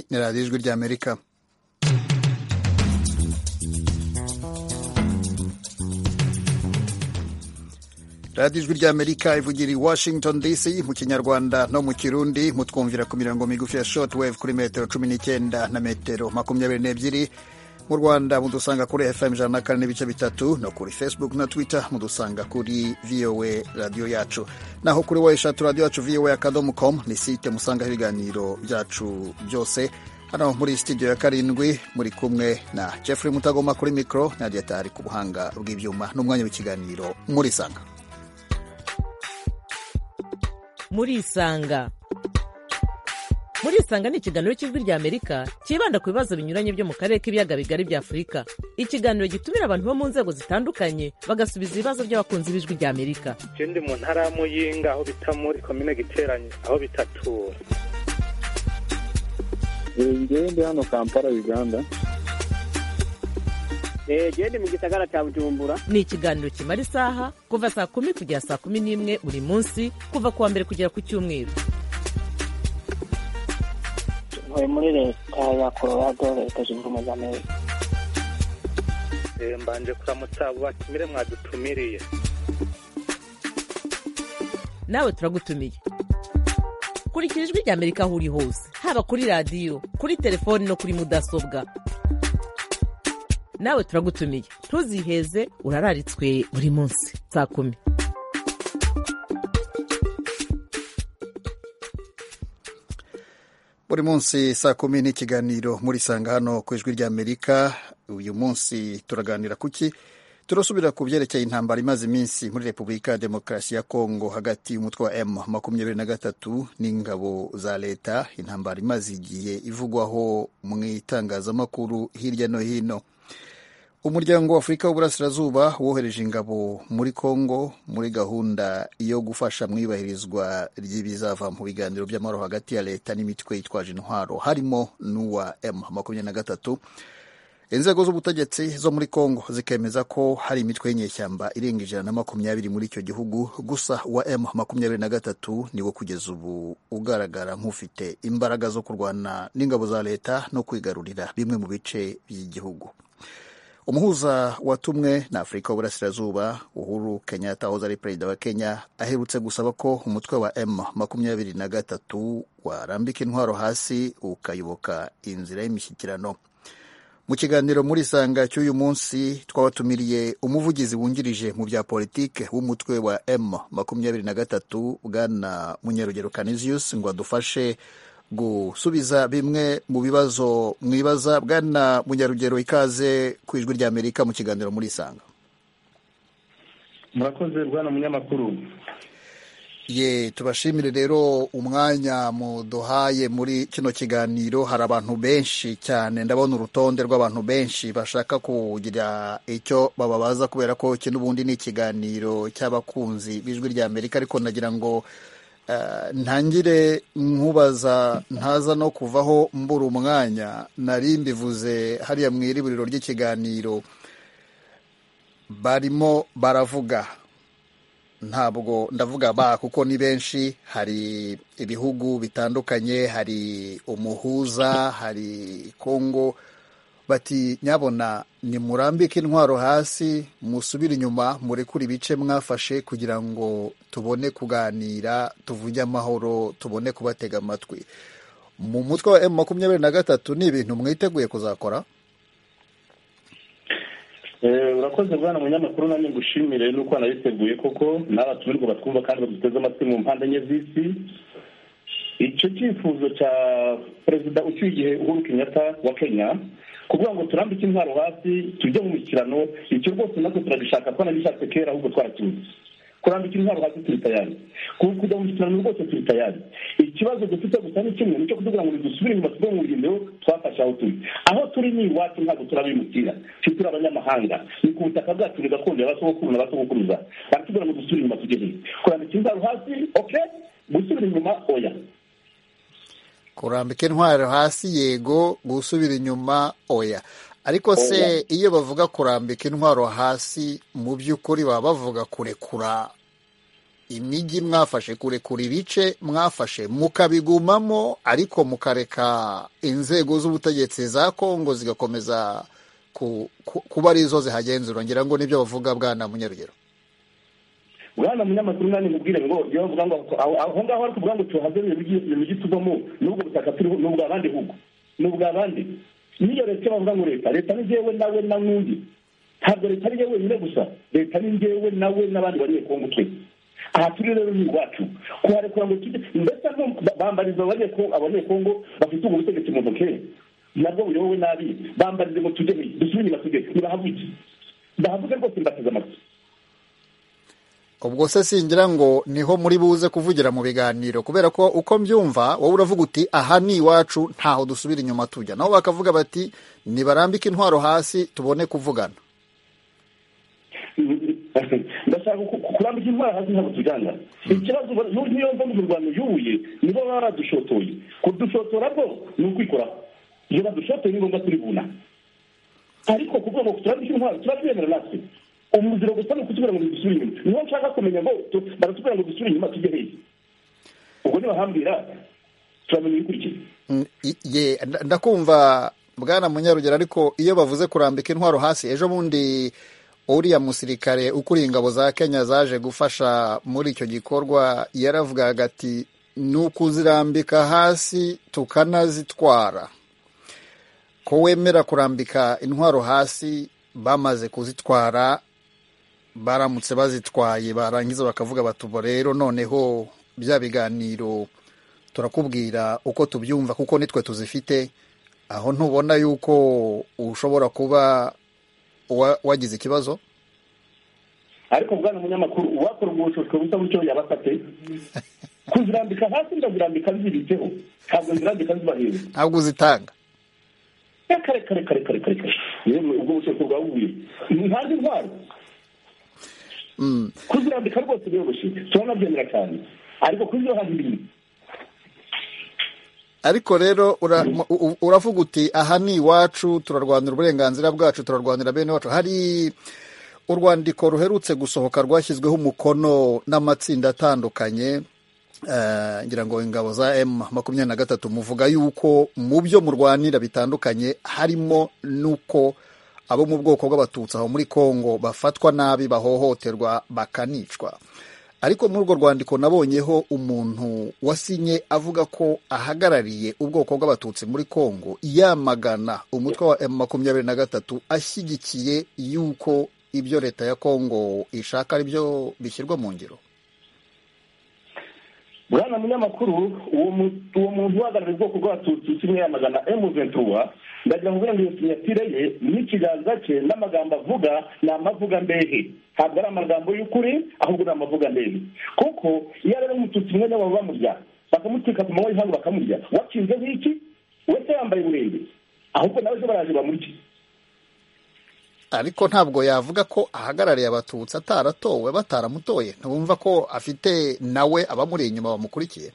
ni radiyo ijwi ry'amerika radiyo ijwi ry'amerika ivugira i washington dc mu kinyarwanda no mu kirundi mutwumvira ku mirongo migufi ya short wave kuri metero cumi n'icyenda na metero makumyabiri n'ebyiri mu rwanda mudusanga kuri fm ijana na kane n'ibice bitatu no kuri facebook na twitter mudusanga kuri voa radiyo yacu naho kuri wa eshatu radiyo yacu voa akadomo com ni site musangaho ibiganiro byacu byose hano muri studio ya karindwi muri kumwe na jeffrey mutagoma kuri mikoro na dietari ku buhanga bw'ibyuma n'umwanya w'ikiganiro muri sanga muri isanga muri isanga ni ikiganiro cy'ijwi rya amerika cyibanda ku bibazo binyuranye byo mu karere k'ibiyaga bigari bya afurika ikiganiro gitumira abantu bo mu nzego zitandukanye bagasubiza ibibazo by'abakunzi b'ijwi rya amerika ndi mu ntara ya muyinga aho bita muri komine giteranye aho bitatura ndi hano kampala uganda genda mu gisagara cya bujumbura ni ikiganiro kimara isaha kuva saa kumi kugera saa kumi n'imwe buri munsi kuva ku wa mbere kugera ku cyumweru ntuye muri leta ya colorado leta zunze ubumwe za amerika mbanje kuramutsa abo batumire mwadutumiriye nawe turagutumiye kurikira ijwi rya amerika aho uri hose haba kuri radiyo kuri telefoni no kuri mudasobwa nawe turagutumiye ntuziheze urararitswe buri munsi saa kumi buri munsi saa kumi n'ikiganiro muri sanga hano ku ijwi rya amerika uyu munsi turaganira kuki turasubira ku byerekeye intambara imaze iminsi muri repubulika ya demokarasi ya kongo hagati y'umutwe wa m makumyabiri na gatatu n'ingabo za leta intambara imaze igihe ivugwaho mu itangazamakuru hirya no hino umuryango wa afurika w'uburasirazuba wohereje ingabo muri congo muri gahunda yo gufasha mu ibahirizwa ry'ibizava mu biganiro by'amahoro hagati ya leta n'imitwe yitwaje intwaro harimo n'uwa m makumyabiri na gatatu inzego z'ubutegetsi zo muri congo zikemeza ko hari imitwe y'inyeshyamba irenga ijana na makumyabiri muri icyo gihugu gusa uwa m makumyabiri na gatatu niwo kugeza ubu ugaragara nk'ufite imbaraga zo kurwana n'ingabo za leta no kwigarurira bimwe mu bice by'igihugu umuhuza watumwe na afurika y'uburasirazuba uhuru kenyatta wahoze ari perezida wa kenya aherutse gusaba ko umutwe wa m makumyabiri na gatatu warambika intwaro hasi ukayoboka inzira y'imishyikirano mu kiganiro muri sanga cy'uyu munsi twabatumiriye umuvugizi wungirije mu bya politike w'umutwe wa m makumyabiri na gatatu bwana munyarugero canisius ngo adufashe gusubiza bimwe mu bibazo mwibaza bwana munyarugero ikaze ku ijwi rya amerika mu kiganiro muri isanga murakoze bwana munyamakuru ye tubashimire rero umwanya muduhaye muri kino kiganiro hari abantu benshi cyane ndabona urutonde rw'abantu benshi bashaka kugira icyo bababaza kubera ko iki n'ubundi ni ikiganiro cy'abakunzi b'ijwi rya amerika ariko nagira ngo ntangire nkubaza ntaza no kuvaho mbura umwanya nari mbivuze hariya mu iriburiro ry'ikiganiro barimo baravuga ntabwo ndavuga ba kuko ni benshi hari ibihugu bitandukanye hari umuhuza hari kongo bati nyabona nimurambike intwaro hasi musubire inyuma murekure ibice mwafashe kugira ngo tubone kuganira tuvuge amahoro tubone kubatega amatwi mu mutwe wa emu makumyabiri na gatatu ni ibintu mwiteguye kuzakora urakoze bwana munyamakuru nanjye ngushimire nuko wanabiteguye koko n'abatumirwa batwumva kandi baduteze amatwi mu mpande enye z'isi icyo cyifuzo cya perezida ucyuye igihe uhuru kenyatta wa kenya kuvuga ngo turambike intwaro hasi tujye mu mikirano icyo rwose natwe turagishaka twanabishatse kera ahubwo twarakibuze kurambika intwaro hasi turi tayari kujya mu mikirano rwose turi tayari ikibazo dufite gusa ni kimwe nicyo kuvuga ngo dusubire inyuma tuve mu rugendo twafashe aho turi aho turi ni iwacu ntabwo turabimukira twe turi abanyamahanga ni ku butaka bwacu ni gakondo y'abasogokuru na basogokuruza baratubwira ngo dusubire inyuma tujye hino kurambika intwaro hasi oke gusubira inyuma oya kurambika intwaro hasi yego gusubira inyuma oya ariko se iyo bavuga kurambika intwaro hasi mu by'ukuri baba bavuga kurekura imijyi mwafashe kurekura ibice mwafashe mukabigumamo ariko mukareka inzego z'ubutegetsi za kongo zigakomeza ku- ku- kuba arizo zihagenzura ngira ngo nibyo bavuga bwana munyarugero bwana munyamakuru nani mubwire ngo iyo bavuga ngo aho aho ngaho bari kuvuga ngo tuhave ibintu migi tuvamo n'ubwo butaka turiho ni ubwa bandi hugo ni ubwa bandi n'iyo leta bavuga ngo leta leta ni njyewe nawe na n'undi ntabwo leta ari njyewe wenyine gusa leta ni njyewe nawe n'abandi bariye kongo twe aha turi rero ni iwacu kuharekura ngo tujye mbese no bambariza abanyekongo abanyekongo bafite ubwo butegetsi mu ntoke nabwo buyobowe nabi bambarize ngo tujye hehe dusubire inyuma tujye nibahavuge ndahavuge rwose mbateze amatwi ubwo se singira ngo niho muri buze kuvugira mu biganiro kubera ko uko mbyumva wowe uravuga uti aha ni iwacu ntaho dusubira inyuma tujya nabo bakavuga bati nibarambike intwaro hasi tubone kuvugana ndashaka kurambika intwara hasi ntabwo tujyana ikibazo ubu- niyo mva mu rwanda yubuye nibo baba badushotoye kudushotora bwo ni ukwikoraho iyo badushotoye ni ngombwa turi buna ariko kuvuga ngo turambike intwaro tuba twemera natwe umuziro gusa ni ukutubwira ngo dusubire inyuma niho nshaka kumenya ngo tu- baratubwira ngo dusubire inyuma tujye hehe ubwo nibahambira turamenya ibikurikira Mm, i- ye nda- ndakumva bwana munyarugero ariko iyo bavuze kurambika intwaro hasi ejo bundi uriya musirikare ukuriye ingabo za kenya zaje gufasha muri icyo gikorwa yaravugaga ati ni ukuzirambika hasi tukanazitwara ko wemera kurambika intwaro hasi bamaze kuzitwara baramutse bazitwaye barangiza bakavuga bati ubu rero noneho bya biganiro turakubwira uko tubyumva kuko nitwe tuzifite aho ntubona yuko ushobora kuba wa- wagize ikibazo ariko bwana munyamakuru uwakora ubwo bushobozi busa butyo yabafate kuzirambika hasi ndazirambika zibitseho ntabwo zirambika zibahera ntabwo uzitanga kare kare kare kare kare kare yewe ubwo bushobozi bwawe bubuye ntandi ntwaro kuzirambika rwose biroroshye turanabyemera cyane ariko kuzirohambira ariko rero ura- mu- u- u- uravuga uti aha ni iwacu turarwanira uburenganzira bwacu turarwanira bene wacu hari urwandiko ruherutse gusohoka rwashyizweho umukono n'amatsinda atandukanye eh, ngira ngo ingabo za m makumyabiri na gatatu muvuga yuko mu byo murwanira bitandukanye harimo n'uko abo mu bwoko bw'abatutsi aho muri kongo bafatwa nabi bahohoterwa bakanicwa ariko muri urwo rwandiko nabonyeho umuntu wasinye avuga ko ahagarariye ubwoko bw'abatutsi muri kongo yamagana umutwe wa m makumyabiri na gatatu ashyigikiye yuko ibyo leta ya kongo ishaka ari byo bishyirwa mu ngiro bwana munyamakuru uwo mu- uwo muntu uhagarariye ubwoko bw'abatutsi kimwe yamagana emu ventura ndagira ngo uburenganzira sinyatire ye n'ikiganza cye n'amagambo avuga ni amavuga mbehe ntabwo ari amagambo y'ukuri ahubwo ni amavuga mbehe kuko iyo ari umututsi mwene wabo bamurya bakamutwika ku manywa y'ihangu bakamurya wakinze nk'iki wese yambaye uburenge ahubwo nawe ejo baraje bamurye ariko ntabwo yavuga ko ahagarariye abatutsi ataratowe bataramutoye ntibumva ko afite nawe abamuri inyuma bamukurikiye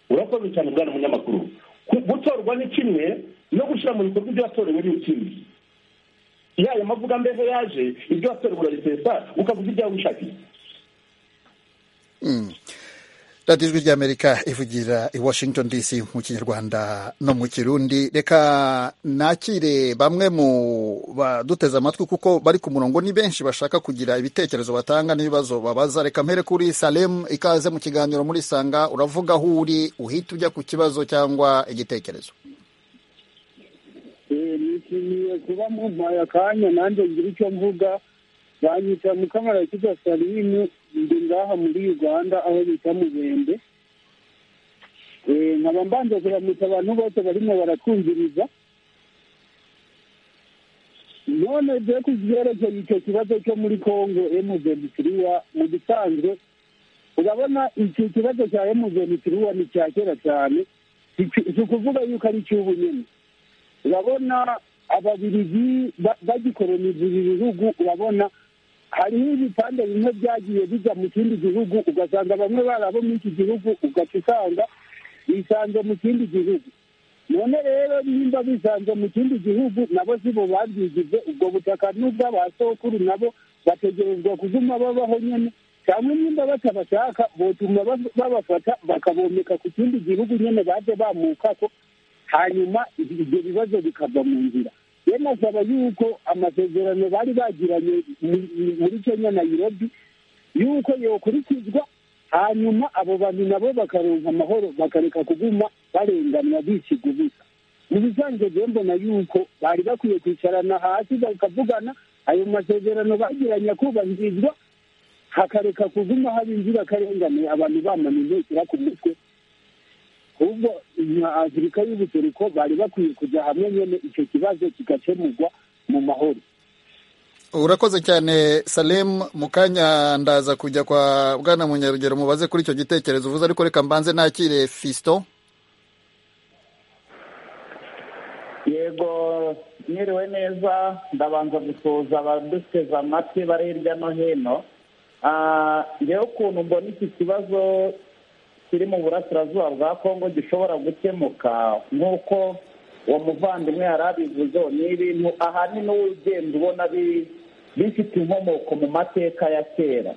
urakoze cyane bwana munyamakuru Ku- gutorwa ni kimwe no gushyira mu bikorwa ibyo watorewe ni ikindi yayo mavuga mbeho yaje ibyo watorewe urarisesa ukavuga ibyawe wishakiye radiyo ijwi ry'amerika ivugira i washington dc mu kinyarwanda no mu kirundi reka nakire bamwe mu baduteze amatwi kuko bari ku murongo ni benshi bashaka kugira ibitekerezo batanga n'ibibazo babaza reka mpere kuri salem ikaze mu kiganiro muri sanga uravuga aho uri uhita ujya ku kibazo cyangwa igitekerezo nishimiye kuba mumpaye akanya nanjye ngira icyo mvuga banyita mukamara kitwa salimu ndi ngaha muri uganda aho bita mubembe Eh, nkaba mbanza kuramutsa abantu bose barimo baratwumviriza none byo ku byerekeye icyo kibazo cyo muri congo emuzemutiriwa mu gisanzwe urabona icyo kibazo cya emuzemutiriwa ni cya kera cyane si- si ukuvuga yuko ari icy'ubu nyine urabona ababiligi ba- bagikoloniza ibi bihugu urabona hariho ibipande bimwe byagiye bijya mu kindi gihugu ugasanga bamwe bari abo muri iki gihugu ugaca usanga bisanze mu kindi gihugu none rero nimba bisanze mu kindi gihugu nabo si bo babyigize ubwo butaka n'ubw'abasokuru nabo bategerezwa kuguma babaho nyine cyangwa nimba batabashaka botuma babafata bakabomeka ku kindi gihugu nyine baje bamuka ko hanyuma ibyo bibazo bikava mu nzira rero asaba yuko amasezerano bari bagiranye muri kenya nayirobi yuko yokurikizwa hanyuma abo bantu nabo bakaronka amahoro bakareka kuguma barenganwa bisiga ubusa mu bisanzwe rero mbona yuko bari bakwiye kwicarana hasi bakavugana ayo masezerano bagiranye akubahirizwa hakareka kuguma haba inzirakarengane abantu bamana intekera ku mutwe ahubwo nka afurika y'ubuseruko bari bakwiye kujya hamwe nyine icyo kibazo kigakemurwa mu mahoro urakoze cyane salemu mu kanya ndaza kujya kwa bwana munyarugero mubaze kuri icyo gitekerezo uvuze ariko reka mbanze nakire fisito yego mwiriwe neza ndabanza gusoza abaduteze amatwi bari hirya no hino ngewe ukuntu mbona iki kibazo kiri mu burasirazuba bwa kongo gishobora gukemuka nk'uko uwo muvandimwe yari abivuze ni ibintu ahanini wowe ugenda ubona bifite inkomoko mu mateka ya kera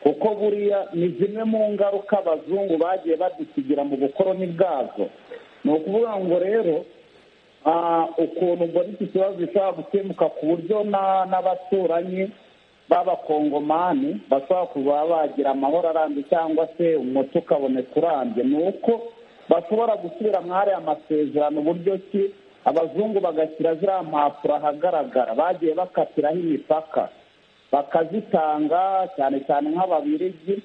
kuko buriya ni zimwe mu ngaruka abazungu bagiye badusigira mu bukoroni bwazo ni ukuvuga ngo rero ukuntu mbona iki kibazo gishobora gukemuka ku buryo n'abaturanyi b'abakongomani bashobora kuba bagira amahoro arambye cyangwa se umuti ukaboneka urambye ni uko bashobora gusubira muri aya masezerano uburyo ki abazungu bagashyira ziriya mpapuro ahagaragara bagiye bakatiraho imipaka bakazitanga cyane cyane nk'ababirigi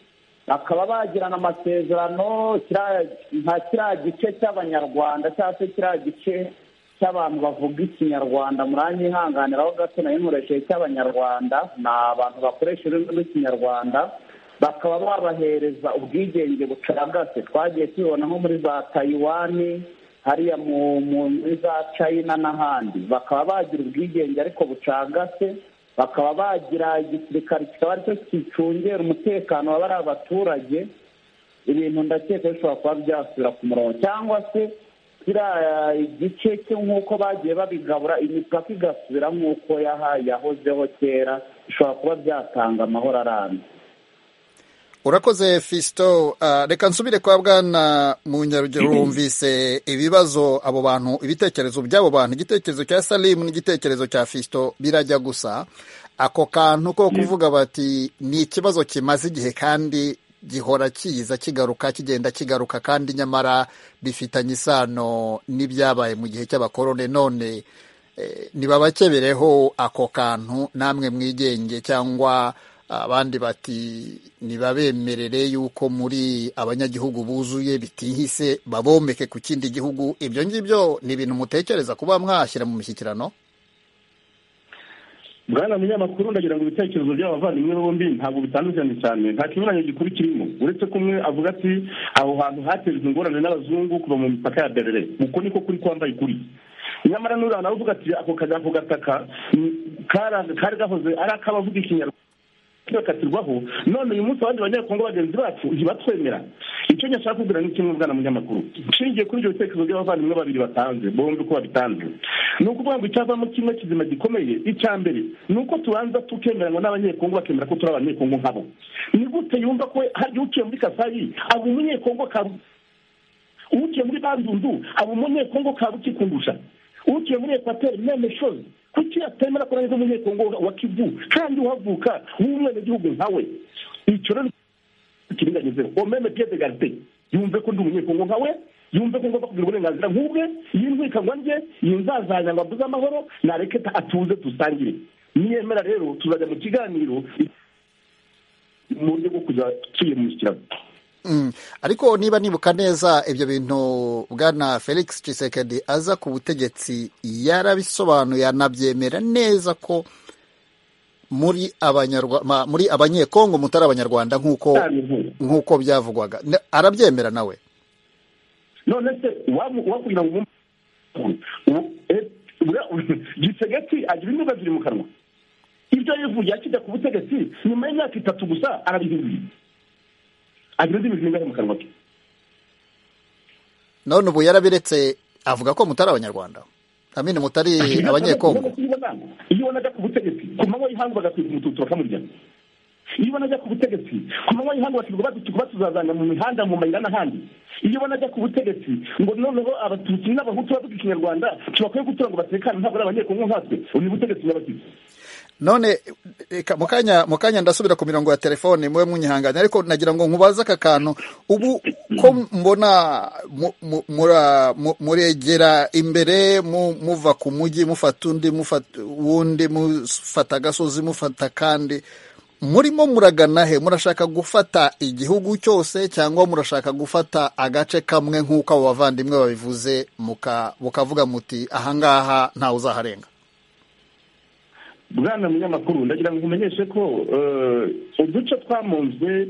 bakaba bagirana amasezerano nka kiriya gice cy'abanyarwanda cyangwa se kiriya gice cy'abantu bavuga ikinyarwanda muranyihanganiraho gato nayo nkoresheje cy'abanyarwanda ni abantu bakoresha ururimi rw'ikinyarwanda bakaba babahereza ubwigenge bucagase twagiye tubibona nko muri za tayiwani hariya muri za china n'ahandi bakaba bagira ubwigenge ariko bucagase bakaba bagira igisirikare kikaba aricyo kicungera umutekano wa bariya baturage ibintu ndakeka bishobora kuba byasubira ku murongo cyangwa se kiriya igice cyo nk'uko bagiye babigabura imipaka igasubira nk'uko yahozeho kera bishobora kuba byatanga amahoro arambye urakoze fisito reka nsubire kwa bwana munyarugero wumvise ibibazo abo bantu ibitekerezo by'abo bantu igitekerezo cya salimu n'igitekerezo cya fisito birajya gusa ako kantu ko kuvuga bati ni ikibazo kimaze igihe kandi gihora kiza kigaruka kigenda kigaruka kandi nyamara bifitanye isano n'ibyabaye mu gihe cy'abakorone none nibabakebereho ako kantu namwe mwigenge cyangwa abandi bati ntibabemerere yuko muri abanyagihugu buzuye bitihise babomeke ku kindi gihugu ibyo ngibyo ni ibintu mutekereza kuba mwashyira mu mishyikirano bwana munyamakuru ndagira ngo ibitekerezo by'abavandimwe bombi ntabwo bitandukanye cyane nta kinyuranye gikuru kirimo uretse ko umwe avuga ati aho hantu hatejwe ingorane n'abazungu kuva mu mipaka ya berere uko niko kuri kwambaye ukuri nyamara n'uriya nawe uvuga ati ako kajya ku gataka kari gahoze ari ak'abavuga ikinyarwanda bakatirwaho none uyu munsi abandi banyakongo bagenzi bacu ntibatwemera icyo nyashaka kubwira ni kimwe bwana munyamakuru nshingiye kuri ibyo bitekerezo by'abavandimwe babiri batanze bombi uko babitanze ni ukuvuga ngo icyavamo kimwe kizima gikomeye icya mbere ni uko tubanza tukemeranywa n'abanyekongo bakemera ko turi abanyekongo nkabo ni gute yumva ko hari uciye muri kasayi aba umunyekongo ka uciye muri bandundu aba umunyekongo ka rukikundusha uciye muri ekwateri meme shozi kuki yatemera ko neza umunyekongo wa kivu kandi uhavuka w'umwenegihugu nkawe icyo rero kiringanyizeho uwo meme piye de garite yumve ko ndi umunyekongo nkawe yumve ko ngomba kugira uburenganzira nk'ubwe yintwikangwa njye yinzazanya ngo abuze amahoro nareke atuze dusangire niyemera rero tuzajya mu kiganiro mu buryo bwo kujya tuye mu kiraro ariko niba nibuka neza ibyo bintu bwana felix Tshisekedi aza ku butegetsi yarabisobanuye anabyemera neza ko muri muri abanyekongo mutari abanyarwanda nk'uko nk'uko byavugwaga arabyemera nawe none se wakugira ngo gisegeti agira imbuga ziri mu kanwa ibyo yivuye akijya ku butegetsi nyuma y'imyaka itatu gusa arabihinduye agira indi mirimo ingana mu kanwa ke none ubu yarabiretse avuga ko mutari abanyarwanda amini mutari abanyekongo iyo wanaga ku butegetsi ku manywa y'ihangu bagatwika umututu bakamurya iyo ubona ajya ku butegetsi ku manywa y'ihangu bakirwa batukuba tuzazanga mu mihanda mu mayira n'ahandi iyo ubona ajya ku butegetsi ngo noneho abatutsi n'abahutu bavuga ikinyarwanda ntibakwiye gutura ngo batekane ntabwo ari abanyekongo nkatwe ubu ni butegetsi n'abatutsi none reka mu kanya mu kanya ndasubira ku mirongo ya telefone muwe munyihangane ariko nagira ngo nkubaze aka kantu ubu ko mbona muregera imbere muva ku mujyi mufata undi wundi mufata agasozi mufata kandi murimo muragana he murashaka gufata igihugu cyose cyangwa murashaka gufata agace kamwe nk'uko abo bavandimwe babivuze mukavuga muti ahangaha ntawe uzaharenga bwana munyamakuru ndagira ngo umenyeshe ko uduce twamunzwe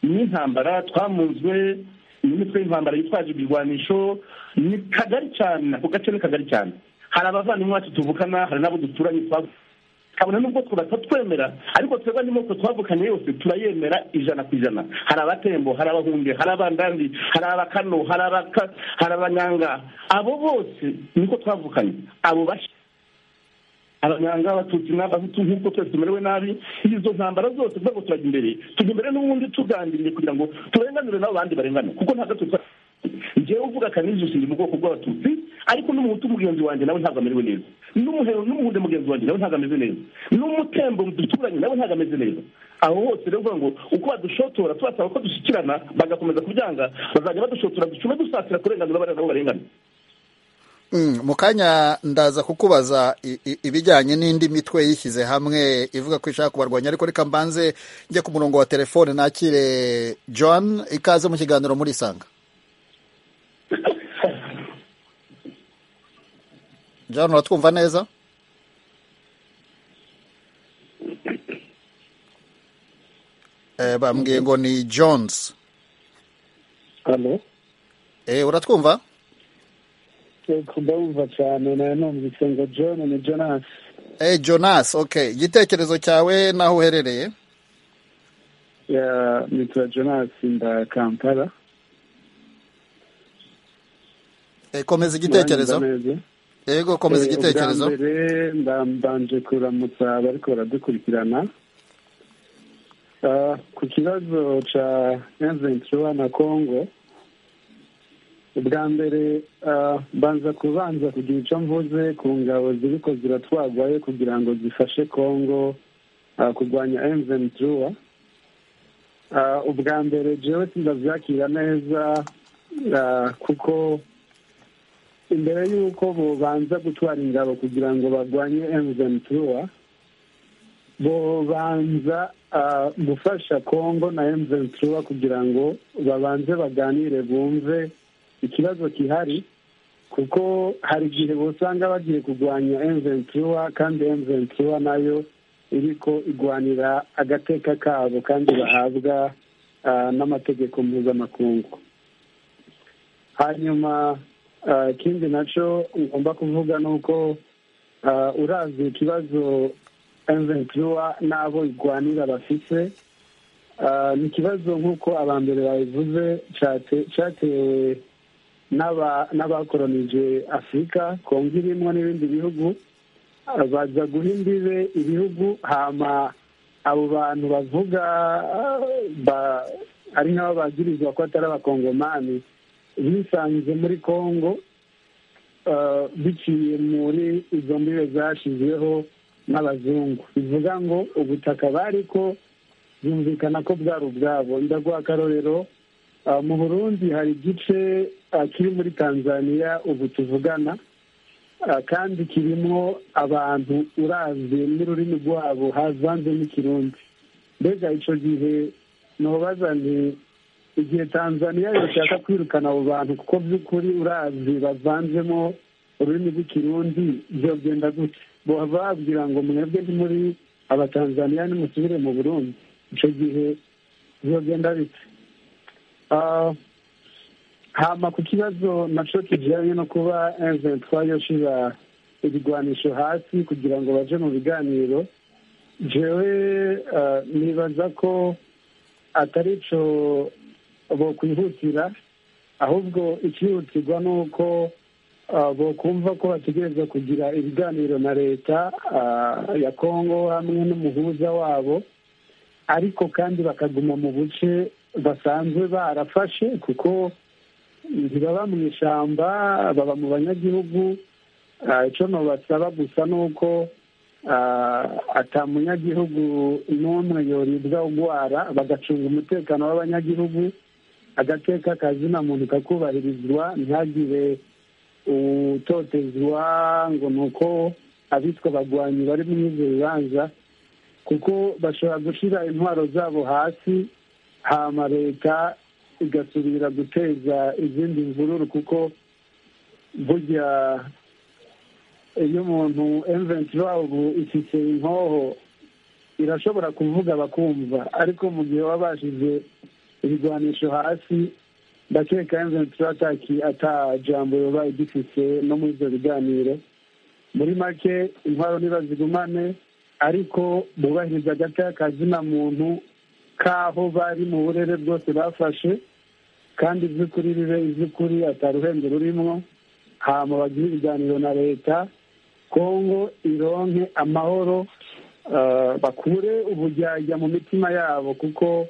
n'intambara twamunzwe n'imitwe y'intambara yitwaje ibirwanisho ni kagari cyane ako gace ni kagari cyane hari abavandimwe bacu tuvukana hari n'abo duturanye kabona nubwo tubatatwemera ariko twebwe n'imoko twavukanye yose turayemera ijana ku ijana hari abatembo hari abahunge hari abandandi hari abakano hari abanyanga abo bose niko twavukanye abo bashya abanyanga abatutsi n'abahutu nk'uko twese tumerewe nabi izo ntambara zose rwego turajya imbere tujya imbere n'ubundi tuganiriye kugira ngo turenganure n'abo bandi barengane kuko nta gato ngewe uvuga akanizo ushinzwe mu bwoko bw'abatutsi ariko n'umuhutu mugenzi wanjye nawe ntabwo amerewe neza n'umuhero n'umuhunde mugenzi wanjye nawe ntabwo ameze neza n'umutembo duturanye nawe ntabwo ameze neza aho hose rero uvuga ngo uko badushotora tubasaba ko dushyikirana bagakomeza kubyanga bazajya badushotora ducume dusatira kurenganura bariya nabo barengane mu kanya ndaza kukubaza ibijyanye n'indi mitwe yishyize hamwe ivuga ko ishaka kubarwanya ariko reka mbanze njye ku murongo wa telefone nakire john ikaze mu kiganiro muri isanga john uratwumva neza bambwiye ngo ni jones uratwumva ndabumva cyane nawe numvise ngo john ni jonas eh jonas okay igitekerezo cyawe n'aho uherereye nitwa jonas nda kampala komeza igitekerezo yego komeza igitekerezo mbere ndambanje kuramutsa bariko baradukurikirana ku kibazo cya enzenturuwa na congo ubwa mbere banza kubanza kugira icyo mvuze ku ngabo ziri ko ziratwagwayo kugira ngo zifashe congo kurwanya emuveni turuwa ubwa mbere jewe ndabyakira neza kuko imbere y'uko bubanza gutwara ingabo kugira ngo barwanye emuveni turuwa bubanza gufasha congo na emuveni turuwa kugira ngo babanze baganire bumve ikibazo gihari kuko hari igihe usanga bagiye kurwanya emuventiwa kandi emuventiwa nayo iri ko igwanira agateka kabo kandi bahabwa n'amategeko mpuzamakungu hanyuma ikindi nacyo ngomba kuvuga ni uko urazi ikibazo emuventiwa n'abo igwanira bafite ni ikibazo nk'uko abambere babivuze cyatewe n'abakoronije afurika kongo irimwo n'ibindi bihugu baza guha imbibe ibihugu hama abo bantu bavuga ari nk'abo bagirizwa ko atari abakongomani bisanze muri kongo biciye muri izo mbibe zashyizweho n'abazungu bivuga ngo ubutaka bari ko byumvikana ko bwari ubwabo ndaguha akarorero mu burundi hari igice kiri muri tanzania ubu tuvugana kandi kirimo abantu uranze n'ururimi rwabo havanze n'ikirundi mbega icyo gihe ntubaza ni igihe tanzania yashaka kwirukana abo bantu kuko by'ukuri urazi bavanzemo ururimi rw'ikirundi byogenda gute bababwira ngo mwebwe ni muri abatanzaniya nimusubire mu burundi icyo gihe byogenda bite hama ku kibazo nacyo kijyanye no kuba emuventwa yoshira ibigwanisho hasi kugira ngo baje mu biganiro jewe nibaza ko atari cyo bokwihutira ahubwo ikihutirwa ni uko bokumva ko bategereza kugira ibiganiro na leta ya kongo hamwe n'umuhuza wabo ariko kandi bakaguma mu buce basanzwe barafashe kuko ntibaba mu ishyamba baba mu banyagihugu icyo basaba gusa ni uko atamunyagihugu n'umwe yoribwa urwara bagacunga umutekano w'abanyagihugu agateka kazina muntu kakubahirizwa ntihagire utotezwa ngo ni uko abitwa bagwanyi bari muri ibyo bibanza kuko bashobora gushyira intwaro zabo hasi hama leta igasubira guteza izindi mvururu kuko burya iyo umuntu emuventi wabo ifite inkoho irashobora kuvuga bakumva ariko mu gihe baba bashyize ibigwanisho hasi ndakeka emuventi ataki atajambo yaba igifite no muri ibyo biganiro muri make intwaro ntibazigumane ariko bubahiriza agata kazina muntu k'aho bari mu burere bwose bafashe kandi iby'ukuri bibe iby'ukuri ataruhembe rurimwo hama bagire ibiganiro na leta kongo ironke amahoro bakure ubujyajya mu mitima yabo kuko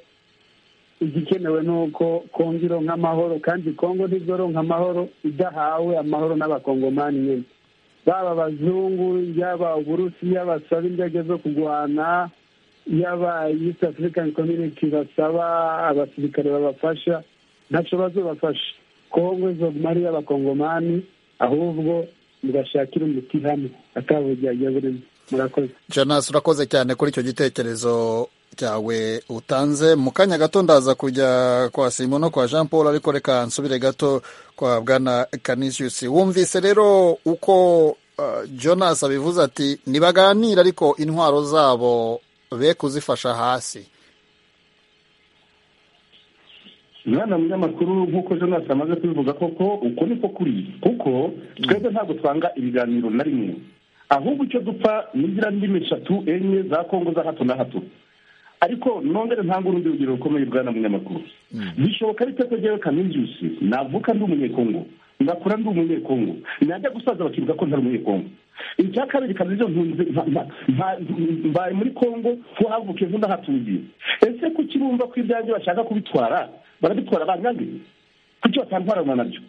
igikenewe ni uko kongo ironka amahoro kandi kongo ntizoronka amahoro idahawe amahoro n'abakongomani nyine baba abazungu yaba uburusiya basaba indege zo kurwana yaba east african community basaba abasirikare babafasha ntacyo bazobafasha kongo izoguma ari iy'abakongomani ahubwo mugashakira umuti hamwe atabujyajya burimo murakoze janas urakoze cyane kuri icyo gitekerezo cyawe utanze mu kanya gato ndaza kujya kwa simo no kwa jean paul ariko reka nsubire gato kwa bwana canisius wumvise rero uko jonas abivuze ati ntibaganire ariko intwaro zabo be kuzifasha hasi mwana munyamakuru nk'uko jonas amaze kubivuga koko uko niko kuri kuko twebwe ntabwo twanga ibiganiro na rimwe ahubwo icyo dupfa n'igira ndimi eshatu enye za kongo za hato na hato ariko nongere ntanga urundi rugero rukomeye bwa na munyamakuru bishoboka ariko ko njyewe kaminjiusi navuka ndi umunyekongo ngakura ndi umunyekongo najya gusaza bakivuga ko ntari umunyekongo icya kabiri kabiri ntunze mbaye muri kongo ho havukiye nk'udahatuye ese kuki bumva ko ibyanjye bashaka kubitwara barabitwara banyangiye kuki batantwarana nabyo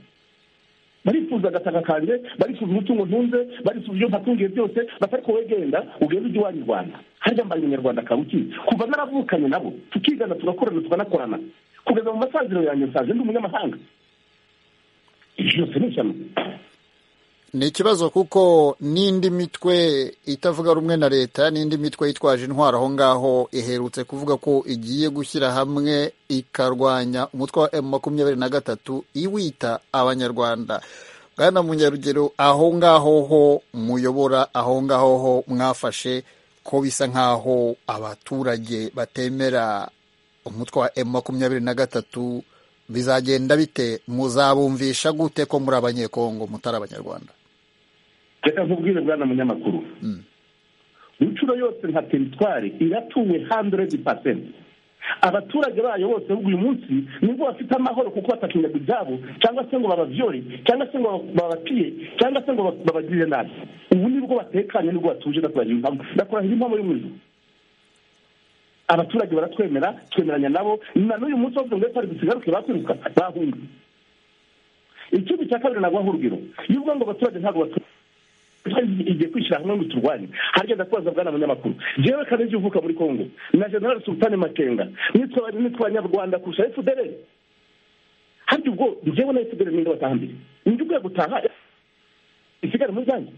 barifuza agataka kanjye barifuza umutungo ntunze barifuza ibyo ntatungiye byose batari wowe genda ugenda ujya iwanyu rwanda harya mbaye umunyarwanda kabuki kuva naravukanye nabo tukigana tugakorana tukanakorana kugeza mu masaziro yanjye nsanze ndi umunyamahanga byose ni ishyano ni ikibazo kuko n'indi mitwe itavuga rumwe na leta n'indi mitwe yitwaje intwaro aho ngaho iherutse kuvuga ko igiye gushyira hamwe ikarwanya umutwe wa emu makumyabiri na gatatu iwita abanyarwanda bwana munyarugero aho ngaho ho muyobora aho ngaho ho mwafashe ko bisa nk'aho abaturage batemera umutwe wa emu makumyabiri na gatatu bizagenda bite muzabumvisha gute ko muri abanyekongo mutari abanyarwanda reka nkubwire bwana munyamakuru inshuro yose nka teritwari iratuwe handeredi pasenti abaturage bayo bose ahubwo uyu munsi nibwo bafite amahoro kuko batakinyaga ibyabo cyangwa se ngo bababyore cyangwa se ngo babaciye cyangwa se ngo babagirire nabi ubu nibwo batekanye nibwo batuje ndakurahira impamo y'umuriro abaturage baratwemera twemeranya nabo na n'uyu munsi bavuga ngo ekwari dusigaruke bakwiruka bahunga ikindi cya kabiri nagwaho urugero iyo uvuga ngo abaturage ntabwo baturage igiye kwishyira hamwe ngo turwanye harya ndakubaza bwana munyamakuru jewe kanezi uvuka muri kongo na general sultani makenga nitwe abanyarwanda kurusha fdr harya ubwo njyewe na fdr ninde batahambire ninde ugiye gutaha isigare muri zanjye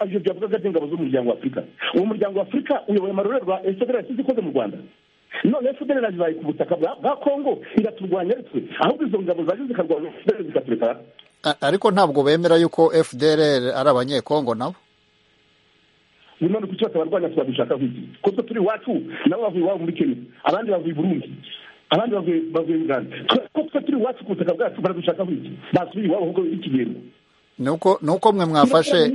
ibyo byavugaga by'ingabo z'umuryango wa afurika uwo muryango wa afurika uyoboye amarorerwa fdr yasize ikoze mu rwanda none fdr irabibaye ku butaka bwa kongo iraturwanya aritwe ahubwo izo ngabo zaje zikarwanya fdr zikatureka ariko ntabwo bemera yuko fdr ari abanyekongo nabo none kuki batabarwanya tubabishaka nk'iki ko twe turi iwacu nabo bavuye iwabo muri kenya abandi bavuye i burundi abandi bavuye i uganda ko twe turi iwacu ku butaka bwacu baradushaka nk'iki basubiye iwabo ahubwo ikigendo ni uko mwe mwafashe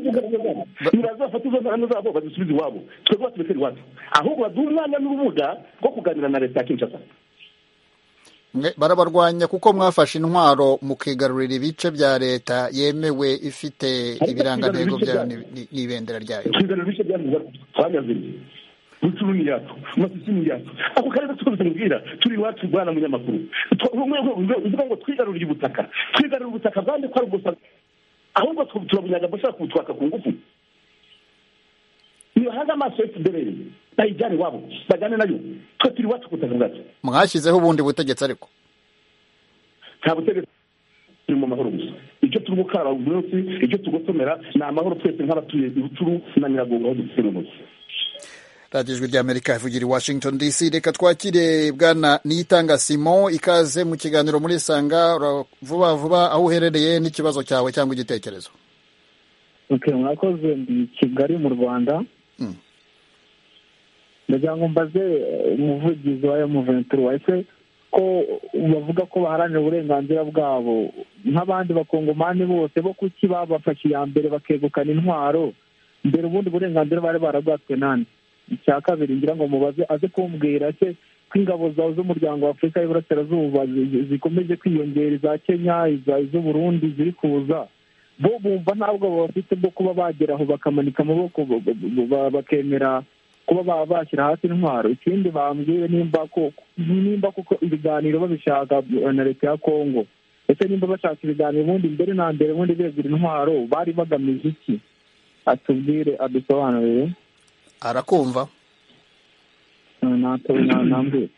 ntibazafata izo ntano zabo bazisubize iwabo twebwe baturekere iwacu ahubwo baduha umwanya n'urubuga rwo kuganira na leta ya kinshasa barabarwanya kuko mwafashe intwaro mukigarurira ibice bya leta yemewe ifite ibirangantego byayo n'ibendera ryayo twigarurira ibice byayo rutsuru ni yacu masusu ni yacu ako karere twose mbwira turi iwacu bwana munyamakuru uvuga ngo twigarurire ubutaka twigarurire ubutaka bwande ko ari gusa ahubwo turabunyaga bashaka kubutwaka ku ngufu nibahange amaso efuperi bayijyane iwabo bajyane nayo twe turi iwacu ku butaka bwacu mwashyizeho ubundi butegetsi ariko nta butegetsi turi mu mahoro gusa icyo turi gukara buri munsi icyo tugosomera ni amahoro twese nk'abatuye ibuturu na nyiragongo aho dufite uyu munsi radiyo ijwi ry'amerika ivugira i washington dc reka twakire bwana niyitanga simon ikaze mu kiganiro muri sanga vuba vuba aho uherereye n'ikibazo cyawe cyangwa igitekerezo mwakoze ndi kigali mu rwanda ndagira ngo mbaze umuvugizi wa emuventuri wese ko bavuga ko baharanira uburenganzira bwabo nk'abandi bakongomani bose bo kuki babafashe iya mbere bakegukana intwaro mbere ubundi burenganzira bari barabwatswe nande icya kabiri ngira ngo mubaze aze kumbwira se ko ingabo zawe z'umuryango wa afurika y'iburasirazuba zikomeje kwiyongera iza kenya iz'uburundi ziri kuza bo bumva ntabwo bafite bwo kuba bagera aho bakamanika amaboko bakemera kuba baba bashyira hasi intwaro ikindi bambwiye nimba kuko ibiganiro babishaka na leta ya kongo ndetse nimba bashaka ibiganiro ubundi mbere na mbere ubundi begura intwaro bari bagamije iki atubwire adusobanurire arakumva ntacyo nambuye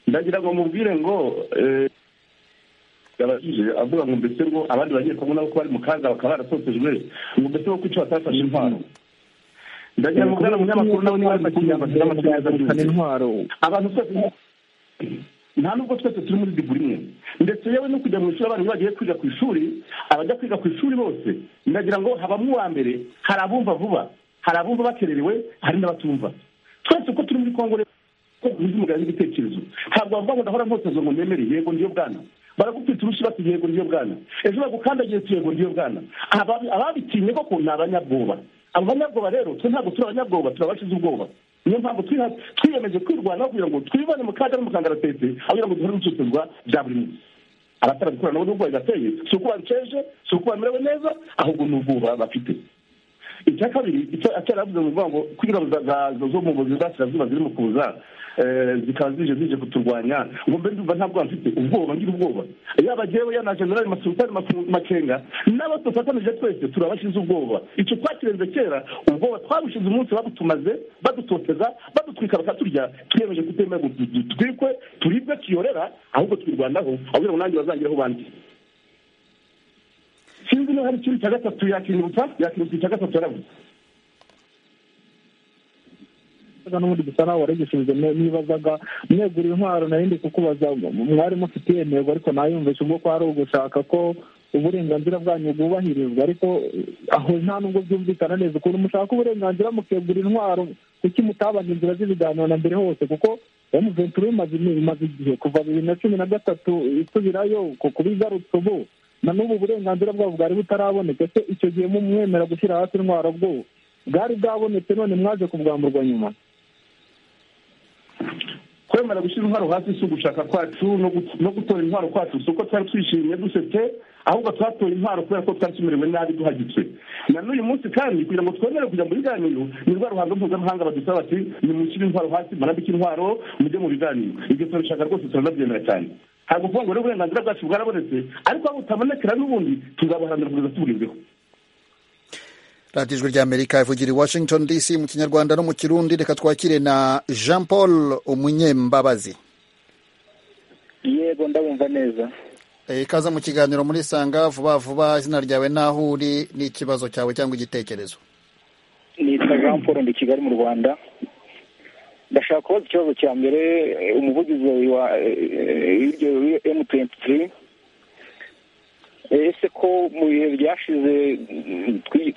ndagira ngo mubwire ngo yabajije avuga ngo mbese ngo abandi bagiye kumwe nabo ko bari mu kaga bakaba barasotejwe ngo mbese ngo kuki batafashe intwaro ndagira ngo bwana munyamakuru nawe niba ari makinya bashyira amakinyazabuzima intwaro abantu twese nta nubwo twese turi muri diguri imwe ndetse yewe no kujya mu ishuri abantu bagiye kwiga ku ishuri abajya kwiga ku ishuri bose ndagira ngo habamo uwa mbere hari abumva vuba hari abumva bakererewe hari n'abatumva twese uko turi muri kongo rero ntizimugane n'igitekerezo ntabwo bavuga ngo ndahora mpotezo ngo nemere yego ndiyo bwana baragupfita urushi bati yego ndiyo bwana ejo bagukandagiye tu yego ndiyo bwana ababitinye koko ni abanyabwoba abo banyabwoba rero twe ntabwo turi abanyabwoba turabashize ubwoba niyo mpamvu twiyemeje kwirwanaho kugira ngo twibane mu kaga no mu kangaratete aho kugira ngo duhore n'ibicuruzwa bya buri munsi abatarabikora nabo n'ubwo bigateye si uko babiceje si uko bamerewe neza ahubwo ni ubwoba bafite icya kabiri icyo cyaravuze mu ngo kw'ingabo zo mu buvuzi bw'asirazuba ziri mu kuza zikaba zije zije kuturwanya ngo mbe ndumva ntabwo mfite ubwoba ngira ubwoba yaba jyewe ya na generali masutari makenga n'abo dufatanije twese turabashize ubwoba icyo twakirenze kera ubwoba twabushize umunsi babutumaze badutoteza badutwika bakaturya twiyemeje kutemera ngo dutwikwe turibwe tuyorera ahubwo twirwanaho ahubwo ngo nanjye bazangiraho bandi sinzi niba hari ikintu cya gatatu yakinyibutsa yakinyibutsa icya gatatu yarabuze n'ubundi gusa nawe warigishije nibazaga mwegura intwaro narindi kukubaza mwari mufite iyo ntego ariko nayumvishe ubwo ko ari ugushaka ko uburenganzira bwanyu bwubahirizwa ariko aho nta nubwo byumvikana neza ukuntu mushaka uburenganzira mukegura intwaro kuki mutabana inzira z'ibiganiro na mbere hose kuko emuventuri imaze igihe kuva bibiri na cumi na gatatu isubirayo kuba igarutse ubu na n'ubu burenganzira bwabo bwari butaraboneka se icyo gihe mwemera gushyira hasi intwaro bwo bwari bwabonetse none mwaje kubwamburwa nyuma kwemera gushyira intwaro hasi si ugushaka kwacu no gutora intwaro kwacu si uko twari twishimye dusetse ahubwo twatoye intwaro kubera ko twari tumerewe nabi duhagitswe na n'uyu munsi kandi kugira ngo twemere kujya mu biganiro ni rwa ruhando mpuzamahanga badusaba bati nimushyire intwaro hasi murambike intwaro mujye mu biganiro ibyo turabishaka rwose turanabyemera cyane ntabwo kuvuga ngo rero uburenganzira bwacu bwarabonetse ariko aho butabonekera n'ubundi tuzabuharanira kugeza tubugezeho radiyo ijwi ry'amerika ivugira i washington dc mu kinyarwanda no mu kirundi reka twakire na jean paul umunyembabazi yego ndabumva neza ikaze mu kiganiro muri sanga vuba vuba izina ryawe n'aho uri n'ikibazo cyawe cyangwa igitekerezo nitwa jean paul ndi kigali mu rwanda ndashaka kubaza ikibazo cya mbere umuvugizi wa emu tuwenti tiri ese ko mu bihe byashize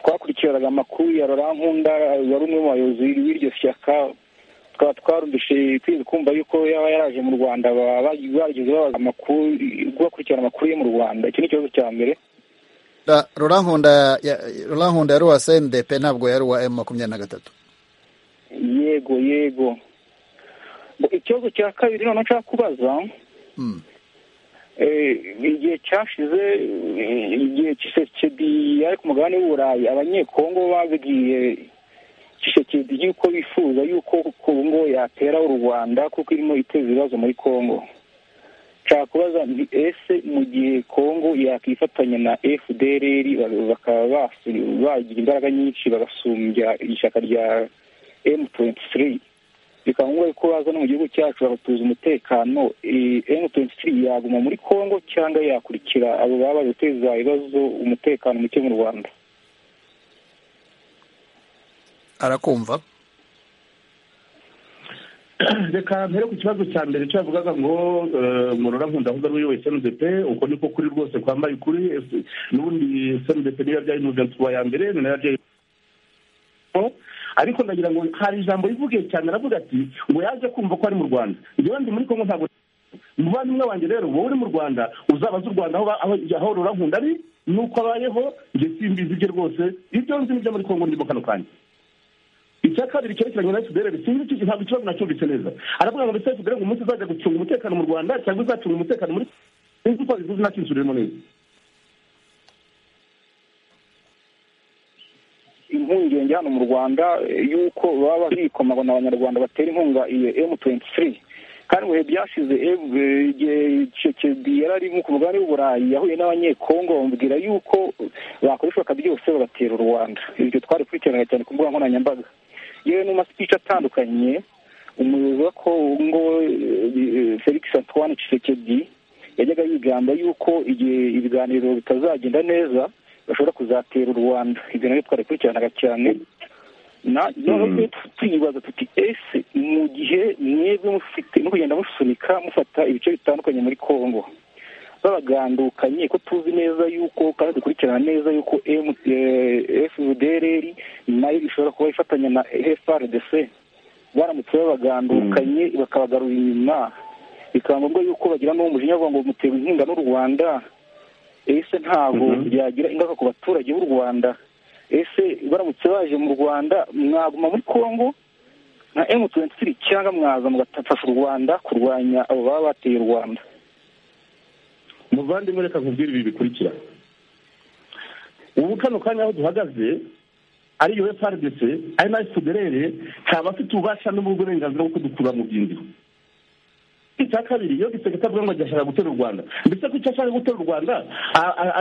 twakurikiranaga amakuru ya Nkunda wari umwe mu bayobozi b'iryo shyaka tukaba twarumvise twese kumva yuko yaba yaraje mu rwanda bageze babaza amakuru bakurikirana amakuru ye mu rwanda iki ni ikibazo cya mbere Nkunda yari uwa sendepe ntabwo yari uwa emu makumyabiri na gatatu yego yego ikibazo cya kabiri noneho nshaka kubaza igihe cyashize igihe kisekedi yari ku mugabane w'uburayi abanyekongo babwiye tshisekedi yuko bifuza yuko ubu ngubu yatera u rwanda kuko irimo iteza ibibazo muri congo nshaka kubaza nti ese mu gihe congo yakwifatanya na fdr bakaba bagira imbaraga nyinshi bagasumbya ishyaka rya m23 bikaba ngombwa ko baza no mu gihugu cyacu bagatuza umutekano m23 yaguma muri congo cyangwa yakurikira abo baba bateza ibibazo umutekano muke mu rwanda arakumva reka mbere ku kibazo cya mbere cyo yavugaga ngo murora nkunda ahubwo ari wowe snudp uko niko kuri rwose kwambaye ukuri n'ubundi snudp niba byari mugenzi wa ya mbere nayo byari ariko ndagira ngo hari ijambo rivugiye cyane aravuga ati ngo yaje kumva ko ari mu rwanda njyewe ndi muri kongo ntabwo umuvandimwe wanjye rero wowe uri mu rwanda uzabaze u rwanda aho rura nkunda ari nuko abayeho njye simbizi ibye rwose ibyo nzi nibyo muri kongo ndimo kano kanya icya kabiri cyerekeranye na fdr sinzi icyo ntabwo ikibazo nacyumvitse neza aravuga ngo mbese fdr umunsi izajya gucunga umutekano mu rwanda cyangwa izacunga umutekano muri sinzi uko bivuze nacyinsuriremo neza impungenge hano mu rwanda y'uko baba bikoma ngo abanyarwanda batera inkunga iyo m23 kandi mu bihe byashize yari ari ku mugabane w'uburayi yahuye n'abanyekongo bamubwira yuko bakora ibishoboka byose bagatera u rwanda ibyo twari kurikiranaga cyane ku mbuga nkoranyambaga yewe mu masipici atandukanye umuyobozi wa kongo felix antoine tshisekedi yajyaga yigamba yuko igihe ibiganiro bitazagenda neza bashobora kuzatera u rwanda ibyo nabyo twari kurikiranaga cyane noneho tuyibaza tuti ese mu gihe mwebwe mufite no kugenda musunika mufata ibice bitandukanye muri congo babagandukanye ko tuzi neza yuko kandi dukurikirana neza yuko fdrr nayo ishobora kuba ifatanya na frdc baramutse babagandukanye bakabagarura inyuma bikaba ngombwa yuko bagira n'uwo mujinya bavuga ngo mutera inkunga n'u rwanda ese ntabwo byagira ingaruka ku baturage b'u rwanda ese baramutse baje mu rwanda mwaguma muri congo nka emu tuwenti cyangwa mwaza mugafasha u rwanda kurwanya abo baba bateye u rwanda muvandimwe reka nkubwire ibi bikurikira ubu kano kanya aho duhagaze ariyo frdc ari na fdrr ntabwo afite ububasha n'uburenganzira bwo kudukura mu byindiro icya kabiri iyo gisegeka avuga ngo agashaka gutera u rwanda mbese ko icyo ashaka gutera u rwanda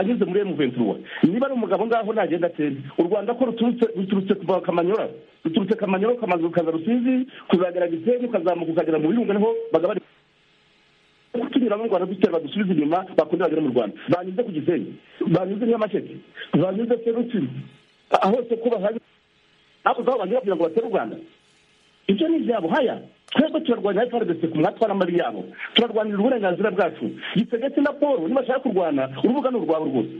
ageze muri emuventuruwa niba ari umugabo ngaho ntagenda atere u rwanda ko ruturutse kuva kamanyora ruturutse kamanyora ukamaze ukaza rusizi kuzagera gisenyi ukazamuka ukagera mu birunga niho bagaba kutunyuramo u rwanda dutera badusubiza inyuma bakongera bagera mu rwanda banyuze ku gisenyi banyuze nyamasheke banyuze se rutsiro hose ko bahaje hakurya aho banyura kugira ngo batere u rwanda ibyo ni ibyabo haya twebwe turarwanya frdc ku mwatwa n'amari yabo turarwanira uburenganzira bwacu gisegetse na paul nibashaka kurwana urubuga ni urwabo rwose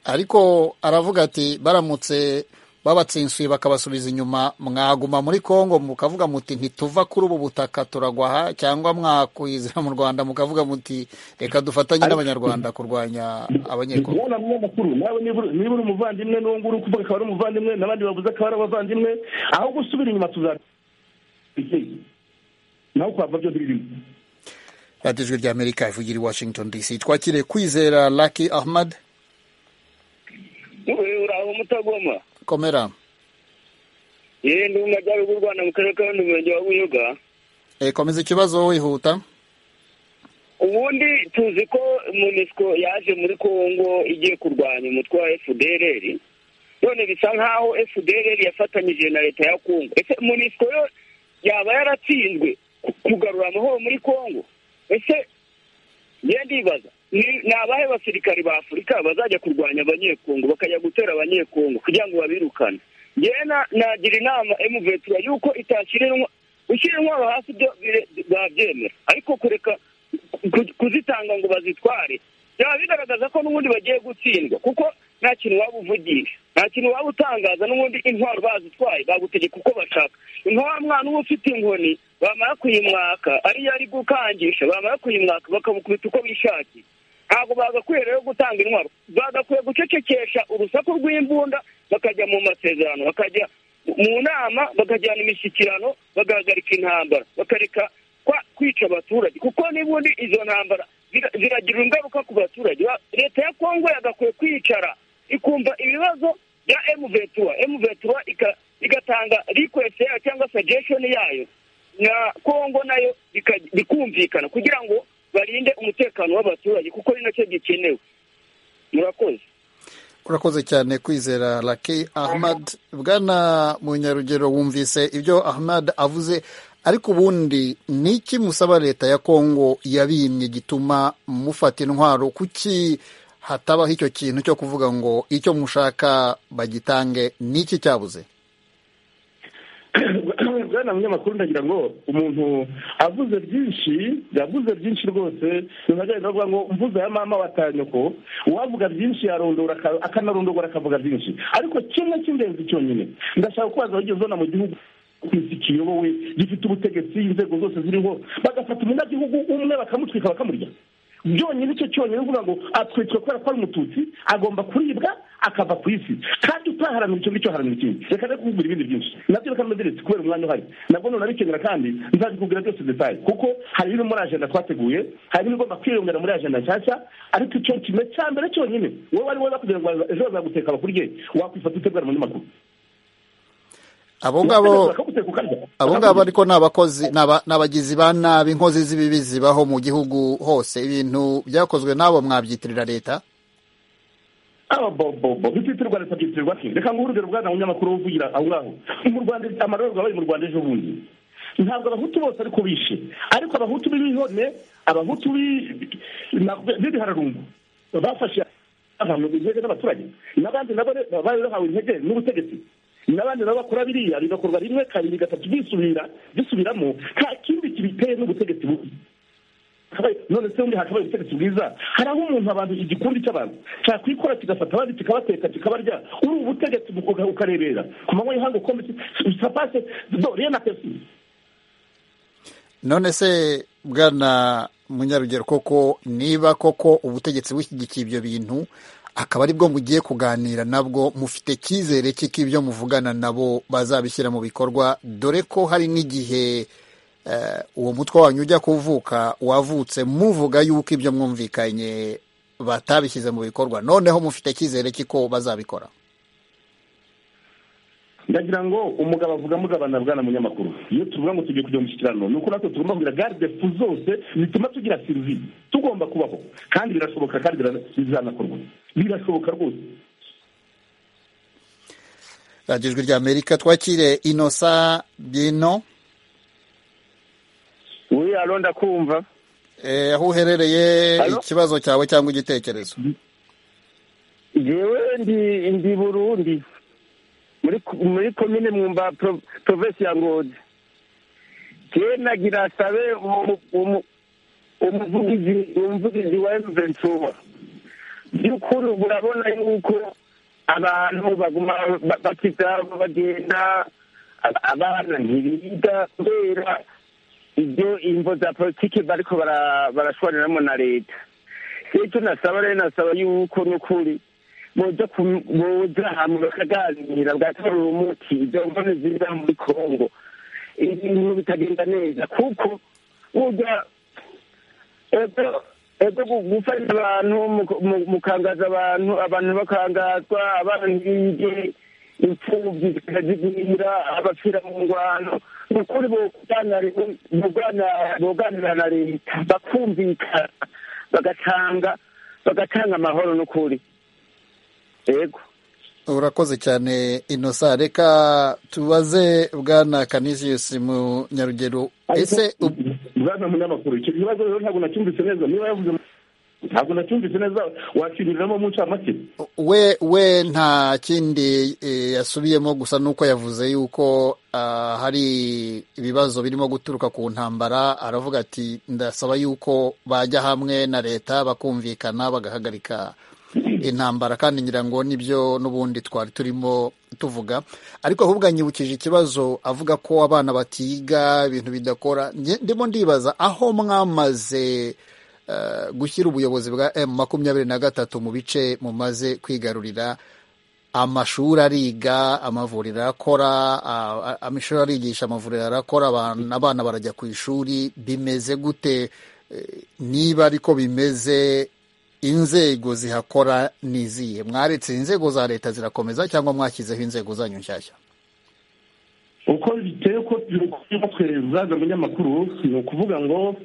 ariko aravuga ati baramutse babatsinsuye bakabasubiza inyuma mwaguma muri congo mukavuga muti ntituva kuri ubu butaka turagwaha cyangwa mwakwizira mu rwanda mukavuga muti reka dufatanye n'abanyarwanda kurwanya abanyekongo wowe namwe amakuru nawe niba uri umuvandimwe n'uwo nguwo uri kuvuga akaba ari umuvandimwe n'abandi bavuze akaba ari abavandimwe aho gusubira inyuma tuzajya nawe kwava byo birimo radiyo ijwi rya amerika ivugira i washington dc twakiriye kwizera laki ahmad uraho mutagoma komera yewe ndi umujyaruguru u rwanda mu karere ka rundi murenge wa buyoga komeza ikibazo wihuta ubundi tuzi ko munisiko yaje muri congo igiye kurwanya umutwe wa fdrr none bisa nk'aho fdrr yafatanyije na leta ya congo ese munisiko yo yaba yaratsinzwe kugarura amahoro muri congo ese ngenda ndibaza ni abahe basirikari ba afurika bazajya kurwanya abanyekongo bakajya gutera abanyekongo kugira ngo babirukane yewe nagira inama emuvetura yuko itashyira gushyira intwaro hasi byo babyemera ariko kureka kuzitanga ngo bazitware byaba bigaragaza ko n'ubundi bagiye gutsindwa kuko nta kintu waba uvugisha nta kintu waba utangaza n'ubundi intwaro bazitwaye bagutegeka uko bashaka nta mwana uba ufite inkoni bamara kuyimwaka ariyo ari gukangisha bamara kuyimwaka bakamukubita uko bishakiye ntabwo bagakwiye rero gutanga intwaro bagakwiye gucecekesha urusaku rw'imbunda bakajya mu masezerano bakajya mu nama bakajyana imishyikirano bagahagarika intambara bakareka kwica abaturage kuko n'ubundi izo ntambara ziragira ingaruka ku baturage leta ya kongo yagakwiye kwicara ikumva ibibazo bya emuvetura emuvetura igatanga rikwesiti yayo cyangwa sajesheni yayo na kongo nayo bikumvikana kugira ngo barinde umutekano w'abaturage kuko ni nacyo gikenewe murakoze urakoze cyane kwizera laki ahmad bwana munyarugero wumvise ibyo ahmad avuze ariko ubundi ni iki musaba leta ya kongo yabimye gituma mufata intwaro kuki hatabaho icyo kintu cyo kuvuga ngo icyo mushaka bagitange ni iki cyabuze bwana munyamakuru ndagira ngo umuntu avuze byinshi yavuze byinshi rwose ntihagahita avuga ngo mvuze ya mama watanyoko uwavuga byinshi yarondora akanarondogora akavuga byinshi ariko kimwe cy'ingenzi cyonyine ndashaka kubaza abagiye uzona mu gihugu kwisi kiyobowe gifite ubutegetsi inzego zose ziriho bagafata umunyagihugu umwe bakamutwika bakamurya byonyine icyo cyonyine uvuga ngo atwitswe kubera ko ari umututsi agomba kuribwa akava ku isi kandi utaharanira icyo ngicyo haranira ikindi reka rero kukubwira ibindi byinshi nabyo reka mbiziritse kubera umwanya uhari nabwo ntunabikenera kandi nzabikubwira byose detaye kuko hari ibiri muri ajenda twateguye hari ibigomba kwiyongera muri ajenda nshyashya ariko icyo kimwe cya mbere cyonyine wowe ari wowe kugira ngo ejo bazaguteka bakurye wakwifata utegura umunyamakuru abo ngabo abo ngabo ariko ni abakozi ni abagizi ba nabi inkozi z'ibibi zibaho mu gihugu hose ibintu byakozwe n'abo mwabyitirira leta bititirwa leta byitirirwa ki reka ngo urugero bwana munyamakuru uvugira aho ngaho mu rwanda amarorerwa yabaye mu rwanda ejo bundi ntabwo abahutu bose ariko bishe ariko abahutu b'ibihone abahutu b'ibihararungu bafashe abantu intege n'abaturage n'abandi nabo bari bahawe intege n'ubutegetsi n'abandi nabo bakora biriya bigakorwa rimwe kabiri gatatu bisubira bisubiramo nta kindi kibiteye n'ubutegetsi bubi none se ubundi hakabaye ubutegetsi bwiza hari aho umuntu abantu igikundi cy'abantu cyakwikora kigafata abandi kikabateka kikabarya uri ubutegetsi ukarebera ku manywa y'ihangu ukombe sapase dore na pesi none se bwana munyarugero koko niba koko ubutegetsi bushyigikiye ibyo bintu akaba aribwo mugiye kuganira nabwo mufite icyizere cy'iko ibyo muvugana nabo bazabishyira mu bikorwa dore ko hari n'igihe uwo mutwe wanyu ujya kuvuka wavutse muvuga yuko ibyo mwumvikanye batabishyize mu bikorwa noneho mufite icyizere cy'iko bazabikora ndagira ngo umugabo avuga mugabana bwana munyamakuru iyo tuvuga ngo tugiye kujya mu mushyikirano ni uko natwe tugomba kugira garde fu zose zituma tugira sirivi tugomba kubaho kandi birashoboka kandi bizanakorwa birashoboka rwose radiyo ijwi rya amerika twakire inosa bino we alo ndakumva aho uherereye ikibazo cyawe cyangwa igitekerezo yewe ndi burundi muri komine mwumba provesi ya ngozi jewe nagira sabe umuvugizi wa emuventura by'ukuri urabona yuko abantu baguma bakizabo bagenda abana ntibiga kubera ibyo imvo za politiki bariko barashwaniramwo na leta icyo nasaba rero nasaba yuko n'ukuri boza boza ahantu bakaganira bwatorera umuti izo mvune ziza muri kongo ibintu bitagenda neza kuko burya ego gufasha abantu mukangaza abantu abantu bakangazwa abana ntibige imfubyi zikazigwira abapfira mu ngwano ni ukuri boganira na leta bakumvikana bagatanga bagatanga amahoro n'ukuri yego urakoze cyane inosa reka tubaze bwana kanisius mu nyarugero ese bwana munyamakuru icyo kibazo rero ntabwo nacyumvise neza niba yavuze ntabwo nacyumvise neza wakiriramo mu ncamake we we nta kindi yasubiyemo gusa nuko yavuze yuko hari ibibazo birimo guturuka ku ntambara aravuga ati ndasaba yuko bajya hamwe na leta bakumvikana bagahagarika intambara kandi ngira ngo nibyo n'ubundi twari turimo tuvuga ariko ahubwo anyibukije ikibazo avuga ko abana batiga ibintu bidakora ndimo ndibaza aho mwamaze gushyira ubuyobozi bwa emu makumyabiri na gatatu mu bice mumaze kwigarurira amashuri ariga amavuriro arakora amashuri arigisha amavuriro arakora abana barajya ku ishuri bimeze gute niba ariko bimeze inzego zihakora ni izihe mwaretse inzego za leta zirakomeza cyangwa mwashyizeho inzego zanyu nshyashya uko biteye uko twazaga umunyamakuru ni ukuvuga ngo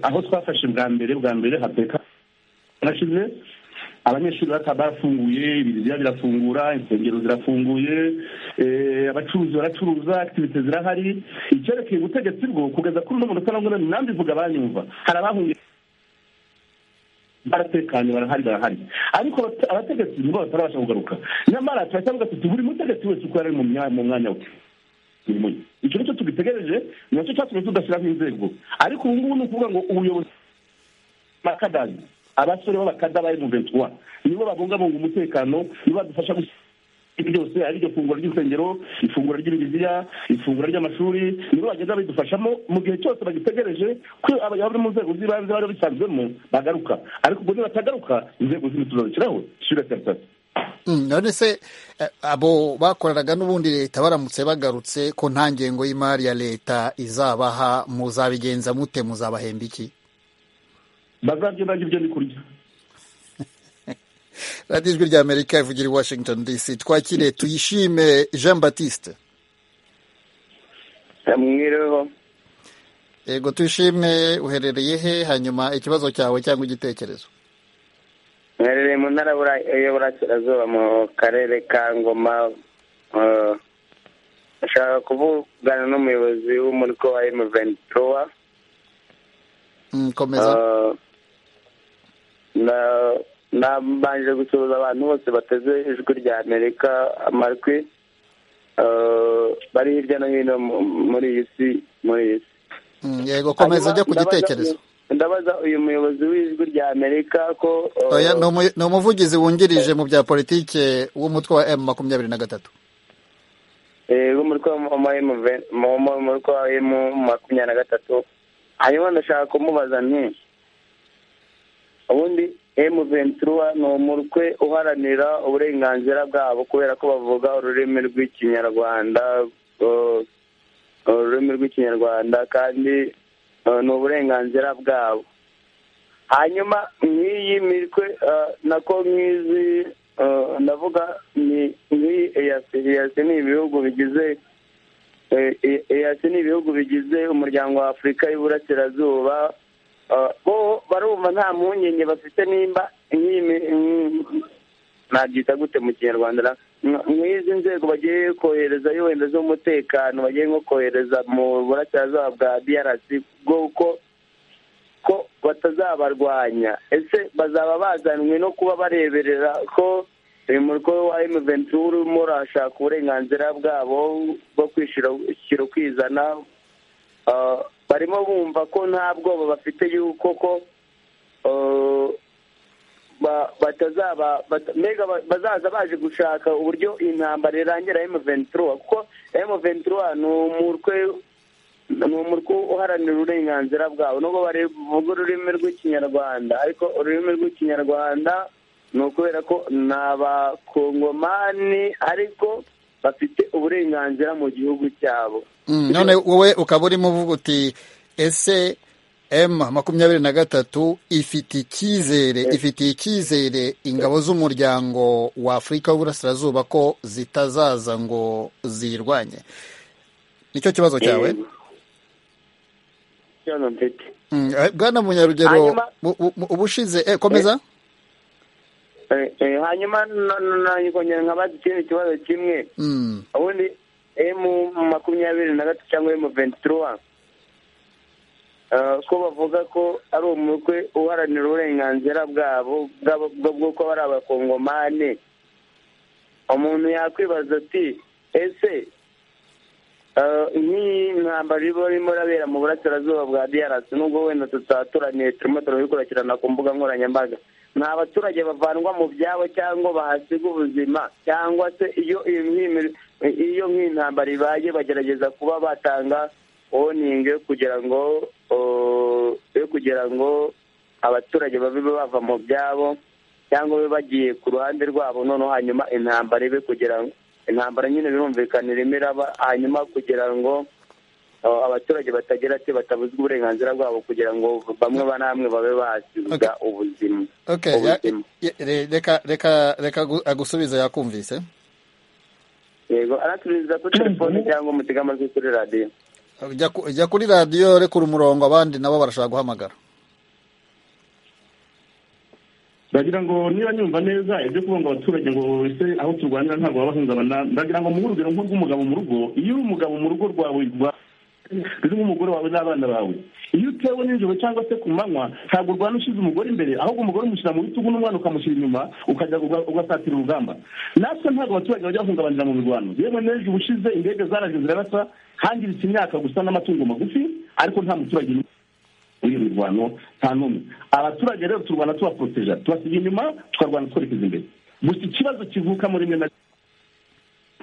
aho twafashe bwa mbere bwa mbere hateka hashize abanyeshuri bataba barafunguye ibiriziya birafungura insengero zirafunguye abacuruzi baracuruza activite zirahari icyerekeye ubutegetsi bwo kugeza kuri uno munota na none nambivuga banyumva hari abahungiye baratekanye barahari barahari ariko abategetsi nibo batarabasha kugaruka nyamara turacyavuga tuti buri mutegetsi wese uko yari ari mu mwanya we icyo nicyo tugitegereje nacyo cyatumye tudashyiraho inzego ariko ubu ngubu ni ukuvuga ngo ubuyobozi bakadari abasore b'abakada ba emuventura nibo babungabunga umutekano nibo badufasha gushyira byose ari iryo funguro ry'insengero ifunguro ry'ibiriziya ifunguro ry'amashuri nibo bagenda bidufashamo mu gihe cyose bagitegereje ko abari mu nzego z'ibanze bari bisanzwemo bagaruka ariko ubwo nibatagaruka inzego zindi tuzabishyiraho ishyura serivisi none se abo bakoranaga n'ubundi leta baramutse bagarutse ko nta ngengo y'imari ya leta izabaha muzabigenza mute muzabahemba iki bazagenda ibyo ni kurya radiyo ijwi rya amerika ivugira i washington dc twakire tuyishime jean batiste ndamwireho yego tuyishime uherereye he hanyuma ikibazo cyawe cyangwa igitekerezo mwerereye mu ntara y'uburasirazuba mu karere ka ngoma ashaka kuvugana n'umuyobozi w'umuriko wa emuventura komeza nabanje gusuhuza abantu bose bateze ijwi rya amerika amajwi bari hirya no hino muri iyi si muri iyi si yego komeza ajya ku gitekerezo ndabaza uyu muyobozi w'ijwi rya amerika ko ni umuvugizi wungirije mu bya politiki w'umutwe wa emu makumyabiri na gatatu w'umutwe wa emu makumyabiri na gatatu hanyuma ndashaka kumubaza nti ubundi emu ventura ni umutwe uharanira uburenganzira bwabo kubera ko bavuga ururimi rw'ikinyarwanda ururimi rw'ikinyarwanda kandi ni uburenganzira bwabo hanyuma nk'iyi mitwe nako nk'izi ndavuga nk'iyi eyasi eyasi ni ibihugu bigize eyasi ni ibihugu bigize umuryango wa afurika y'uburasirazuba bo barumva nta mpungenge bafite nimba nabyita gute mu kinyarwanda nk'izi nzego bagiye kohereza wenda z'umutekano bagiye nko kohereza mu burasirazuba bwa brc bw'uko ko batazabarwanya ese bazaba bazanwe no kuba bareberera ko uyu muriko wa emuventuri urimo urashaka uburenganzira bwabo bwo kwishyura ukwizana barimo bumva ko nta bwoba bafite y'uko ko batazaba mbega bazaza baje gushaka uburyo intambara irangira emuventura kuko emuventura ni umutwe ni umutwe uharanira uburenganzira bwawe nubwo bavuga ururimi rw'ikinyarwanda ariko ururimi rw'ikinyarwanda ni ukubera ko ni abakongomani ariko bafite uburenganzira mu gihugu cyabo none wowe ukaba urimo uvuga uti ese emu makumyabiri na gatatu ifite icyizere ifitiye icyizere ingabo z'umuryango wa afurika w'uburasirazuba ko zitazaza ngo zirwanye nicyo kibazo cyawe bwana munyarugero ubushize komeza hanyuma nkongera nkabaza ikindi kibazo kimwe ubundi emu makumyabiri na gatatu cyangwa emu ventura ko bavuga ko ari umutwe uharanira uburenganzira bwabo bw'uko bari abakongomane umuntu yakwibaza ati ese nk'iyi ntambaro iba irimo irabera mu burasirazuba bwa diarasi nubwo wenda tutaturaniye turimo turabikurikirana ku mbuga nkoranyambaga ni abaturage bavanwa mu byabo cyangwa bahasiga ubuzima cyangwa se iyo nk'iyi ntambaro ibaye bagerageza kuba batanga woningi yo kugira ngo yo kugira ngo abaturage babe bava mu byabo cyangwa babe bagiye ku ruhande rwabo noneho hanyuma intambara ibe kugira ngo intambara nyine birumvikana irimo iraba hanyuma kugira ngo abaturage batagira ati batabuzwa uburenganzira bwabo kugira ngo bamwe ba namwe babe basiga ubuzima reka agusubiza yakumvise yego araturiza kuri telefone cyangwa umutega amatwi kuri radiyo Jya ku- jya kuri radiyo rekura umurongo abandi nabo barashaka guhamagara ndagira ngo niba nyumva neza ibyo kuvuga ngo abaturage ngo ese aho turwanira ntabwo baba bahungabana ndagira ngo muhe urugero nk'urw'umugabo mu rugo iyo uri umugabo mu rugo rwawe rwa- uri nk'umugore wawe n'abana bawe iyo utewe nijoro cyangwa se ku manywa ntabwo urwana ushyize umugore imbere ahubwo umugore umushyira mu bitugu n'umwana ukamushyira inyuma ukajya uga- ugasatira urugamba natwe ntabwo abaturage bajya bahungabanira mu mirwano yewe n'ejo ubushize indege zaraje zirarasa hangiritse imyaka gusa n'amatungo magufi ariko nta muturage muri iyi mirwano nta n'umwe abaturage rero turwana tubaporoteja tubasiga inyuma tukarwana twerekeza imbere gusa ikibazo kivuka muri mwe na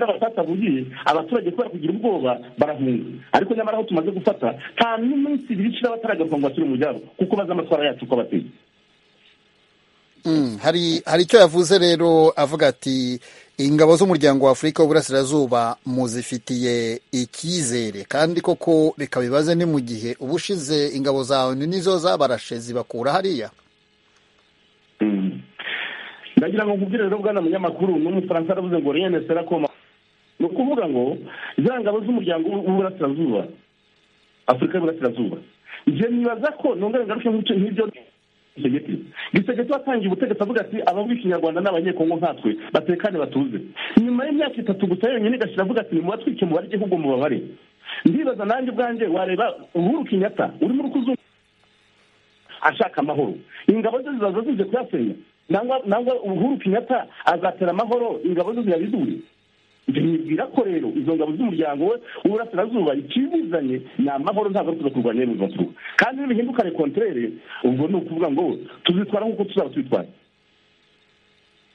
abatatavugiye abaturage kubera kugira ubwoba barahunga ariko nyamara aho tumaze gufata nta n'iminsi ibiri ishira bataragaruka ngo basubire mu byabo kuko bazi amatwara yacu uko abateye Mm, hari hari icyo yavuze rero avuga ati ingabo z'umuryango wa afurika w'uburasirazuba muzifitiye icyizere kandi koko reka bibaze ni mu gihe uba ushize ingabo zawe ni nizo zabarashe zibakura hariya ndagira ngo nkubwire rero bwana munyamakuru n'umufaransa aravuze ngo rien ne sera comme ni ukuvuga ngo za ngabo z'umuryango w'uburasirazuba afurika y'uburasirazuba njye nibaza ko nongere ngaruke nk'icyo- nk'ibyo gisegeti gisegeti watangiye ubutegetsi avuga ati abavuga ikinyarwanda ni abanyekongo nkatwe batekane batuze nyuma y'imyaka itatu gusa yonyine igashira avuga ati nimubatwike mubare igihugu mubabare ndibaza nanjye ubwanjye wareba uhuru kenyatta urimo urukuzungu ashaka amahoro ingabo ze zizaza zije kuyasenya nangwa nangwa uhuru kenyatta azatera amahoro ingabo ze ziyabidure ibyo nibwira ko rero izo ngabo z'umuryango we w'uburasirazuba ikizizanye ni amahoro ntabwo ari kuza kurwanya ibibazo baturuka kandi nibihinduka rekonterere ubwo ni ukuvuga ngo tuzitwara nk'uko tuzaba tubitwaye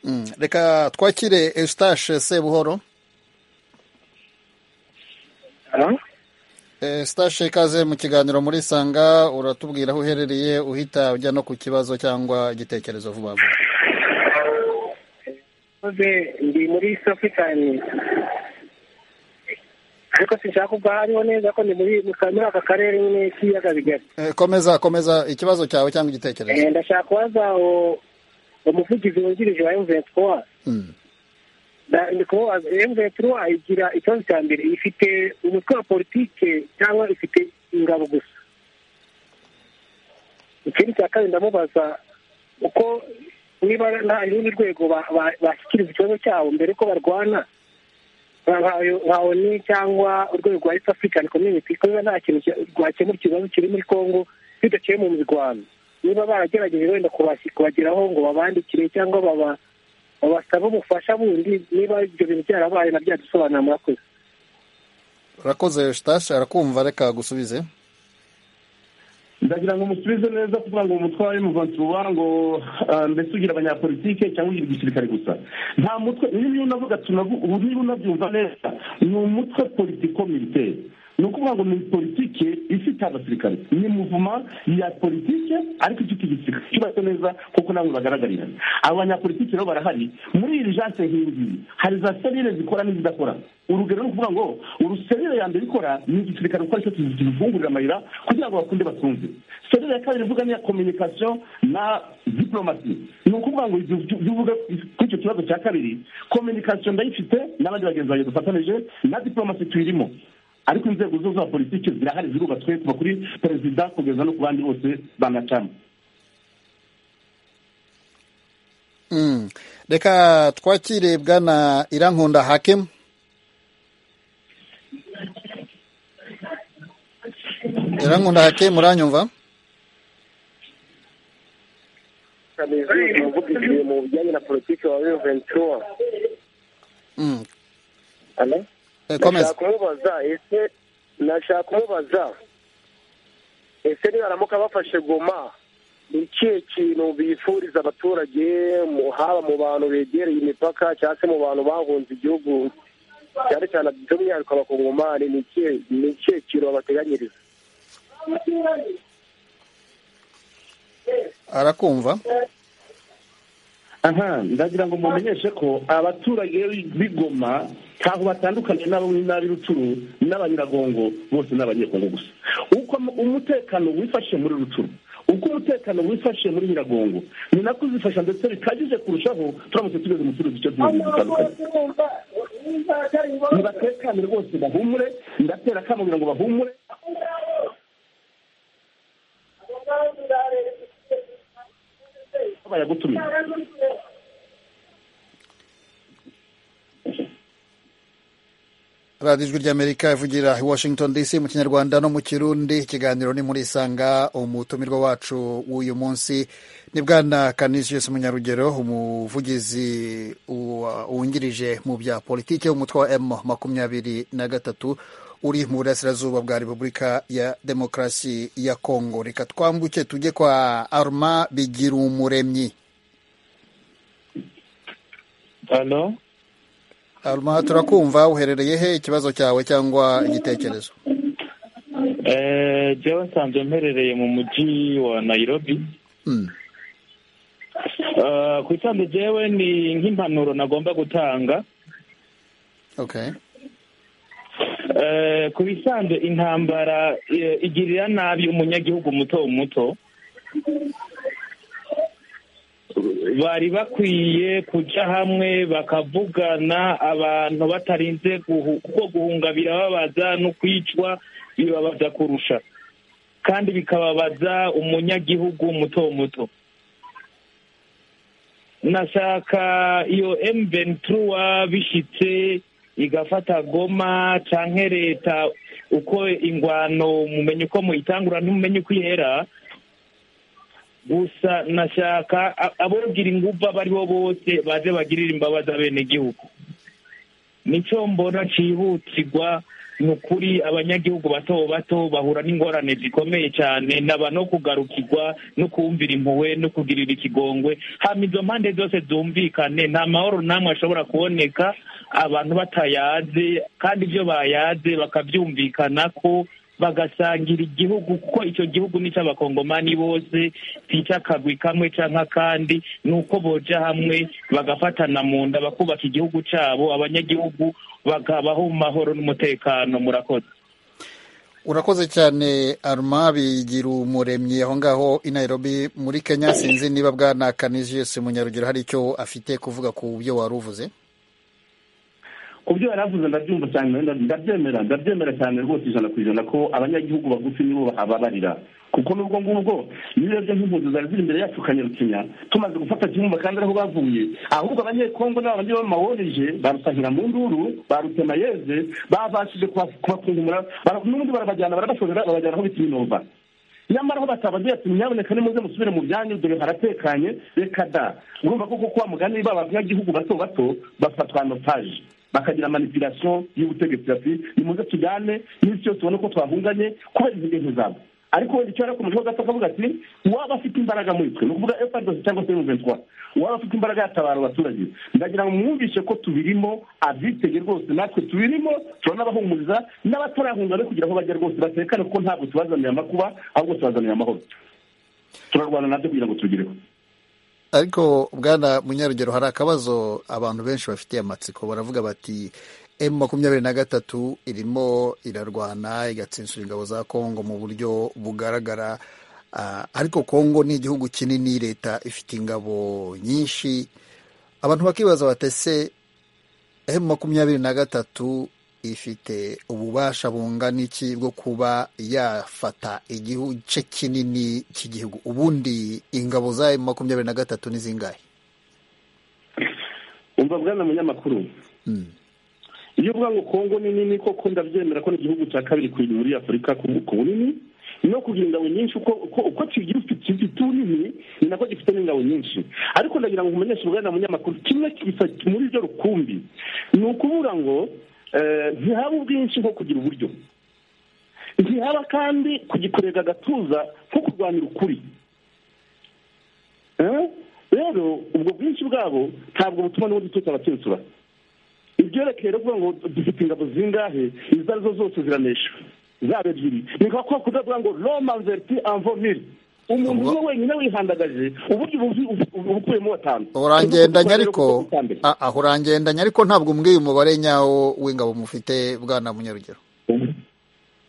Mm, reka twakire eustache sebuhoro eustache ikaze mu kiganiro muri sanga uratubwira aho uherereye uhita ujya no ku kibazo cyangwa igitekerezo vuba vuba mvuze ndi muri safi cyane ariko sinshaka kuva hariho neza ko ndi muri muri aka karere nyine k'ibiyaga bigari Eh, komeza komeza ikibazo cyawe cyangwa igitekerezo Eh, ndashaka kubaza uwo- umuvugizi wungirije wa M23 Mm. Na- ndi kubaza M23 igira ikibazo cya mbere ifite umutwe wa politike cyangwa ifite ingabo gusa ikindi cya kabiri ndamubaza uko niba nta rundi rwego ba- ba- bashyikiriza ikibazo cyabo mbere ko barwana nka- nka- nka ONU cyangwa urwego rwa East African Community ko niba nta kintu cya- rwakemura ikibazo kiri muri Congo bidaciye mu mirwano niba baragerageje wenda kubasi- kubageraho ngo babandikire cyangwa baba babasaba ubufasha bundi niba ibyo bintu byarabaye na byadusobanura murakoze urakoze eustache arakumva reka gusubize ndagira ngo musubize neza kuvuga ngo umutwe wa emuvansi uba ngo ah, mbese ugira abanyapolitike cyangwa ugira igisirikare gusa nta mutwe niba unavuga tunavu- ubu niba unabyumva neza ni umutwe politiko militaire ni ukuvuga ngo ni politike ifite abasirikare ni muvuma ya politike ariko ifite igisirikare cyubatse neza kuko namwe bagaragarira abo banyapolitike rero barahari muri iri janse nk'iyi hari za serire zikora n'izidakora urugero ni ukuvuga ngo uruserire ya mbere ikora ni igisirikare kuko aricyo kizivungurira amayira kugira ngo bakunde batunze serire ya kabiri ivuga ni iya communication na diplomasi ni ukuvuga ngo ibyo byo- bivuga kuri icyo kibazo cya kabiri communication ndayifite n'abandi bagenzi banjye dufatanije na diplomasi tuyirimo ariko inzego zo za politiki zirahari zirubatswe kuva kuri perezida kugeza no ku bandi bose banacamo Mm. reka twakire bwana irankunda hakimu irankunda hakimu uranyumva umuvugizi mu bijyanye na politiki wa ventura Mm. Alo? Eh, nashaka komeza kumubaza ese nashaka kumubaza ese nibaramuka bafashe goma ni ikihe kintu bifuriza abaturage mu- haba mu bantu begereye imipaka cyangwa se mu bantu bahunze igihugu cyane cyane by'umwihariko abakongomani ni ikihe ni ikihe kintu babateganyiriza arakumva aha ndagira ngo mumenyeshe ko abaturage b'igoma ntaho batandukaniye n'abo n'ab'iruturu n'abanyiragongo bose ni abanyekongo gusa uko mu- umutekano wifashe muri ruturu uko umutekano wifashe muri nyiragongo ni nako uzifasha ndetse bikabije kurushaho turamutse tugeze mu turuzi icyo tuzi dutandukanye nibatekane rwose bahumure ndatera akamo kugira ngo bahumure bayagutumiye radiyo ijwi ry'amerika ivugira i washington dc mu kinyarwanda no mu kirundi ikiganiro ni muri isanga umutumirwa wacu w'uyu munsi ni bwana canisius munyarugero umuvugizi wungirije mu bya politiki w'umutwe wa m makumyabiri na gatatu uri mu burasirazuba bwa repubulika ya demokarasi ya kongo reka twambuke tujye kwa arma bigira umuremyi hano arma turakumva uherereye he ikibazo cyawe cyangwa igitekerezo jya wasanzwe mperereye mu mujyi wa nayirobi ku isanzwe jyewe ni nk'impanuro nagomba gutanga ku bisanzwe intambara igirira nabi umunyagihugu muto muto bari bakwiye kujya hamwe bakavugana abantu batarinze kuko guhunga birababaza no kwicwa bibabaza kurusha kandi bikababaza umunyagihugu muto muto nashaka iyo emventura bishyitse igafata goma cyangwa leta uko ingwano mumenye uko muyitangura ntumenye uko ihera gusa nashaka ababwira ingufu abo ari bo bose baze bagirira imbabazi abenegihugu nicyo mbona cyihutirwa ni ukuri abanyagihugu bato bato bahura n'ingorane zikomeye cyane naba no kugarukirwa no kumvira impuhwe no kugirira ikigongwe hano izo mpande zose zumvikane nta mahoro n'amwe ashobora kuboneka abantu batayaze kandi ibyo bayaze bakabyumvikana ko bagasangira igihugu kuko icyo gihugu ni icy'abakongomani bose si icy'akagwi kamwe cyangwa akandi ni uko boja hamwe bagafatana mu nda bakubaka igihugu cyabo abanyagihugu bakabaho mu mahoro n'umutekano murakoze urakoze cyane aruma bigira umuremyi aho ngaho i nairobi muri kenya sinzi niba bwana canisius munyarugero hari icyo afite kuvuga ku byo wari uvuze ku byo yari avuze ndabyumva cyane ndabyemera ndabyemera cyane rwose ijana ku ijana ko abanyagihugu bagufi nibo bahababarira kuko n'ubwo ngubwo iyo urebye nk'impunzi zari ziri imbere yacu ukanyarukinya tumaze gufata kimwe kandi ariho bavuye ahubwo abanyekongo n'aba bandi b'amaworeje barusahira mu nduru barutema yeze babashije kubakungumura n'ubundi barabajyana barabashorera babajyana aho bita iminova nyamara aho batabagiye ati nyaboneka nimuze musubire mu byanyu dore haratekanye reka da urumva ko kuko wa mugani b'abanyagihugu bato bato bafatwa notaje bakagira manipulation y'ubutegetsi bati nimuze tujyane n'isi yose ubona ko twahunganye kubera izi bintu zabo ariko wenda icyo yarakomejeho gato akavuga ati waba afite imbaraga muri twe ni ukuvuga efadesi cyangwa se muventwa waba afite imbaraga yatabara abaturage ndagira ngo mwumvishe ko tubirimo abyitege rwose natwe tubirimo turanabahumuriza n'abatarahunga no kugira aho bajya rwose batekane kuko ntabwo tubazaniye amakuba ahubwo tubazaniye amahoro turarwana nabyo kugira ngo tubigereho ariko bwana munyarugero hari akabazo abantu benshi bafitiye amatsiko baravuga bati emu makumyabiri na gatatu irimo irarwana igatsinsura ingabo za kongo mu buryo bugaragara ariko kongo ni igihugu kinini leta ifite ingabo nyinshi abantu bakibaza batese emu makumyabiri na gatatu ifite ububasha bungana iki bwo kuba yafata igice kinini cy'igihugu ubundi ingabo za emu makumyabiri na gatatu ni zingahe umva bwana munyamakuru iyo uvuga ngo kongo ni nini koko ndabyemera ko ni igihugu cya kabiri ku muri afurika ku bunini no kugira ingabo nyinshi uko kigira gifite ururimi ni nako gifite n'ingabo nyinshi ariko ndagira ngo umenyeshe ubwana munyamakuru kimwe muri ibyo rukumbi ni ukuvuga ngo ntihaba ubwinshi nko kugira uburyo ntihaba kandi kugikorega agatuza nko kurwanira ukuri rero ubwo bwinshi bwabo ntabwo butuma n'ubundi dutuza abatsinsura ibyerekeye rero kuvuga ngo dufite ingabo zingahe izo arizo zose ziranesha zaba ebyiri ni nka kwa kudavuga ngo romanzeriti anvomiri umuntu umwe wenyine wihandagaje uburyo ubukuyemo batanu urangendanye ariko aho urangendanye ariko ntabwo umbwiye umubare nyawo w'ingabo mufite bwana munyarugero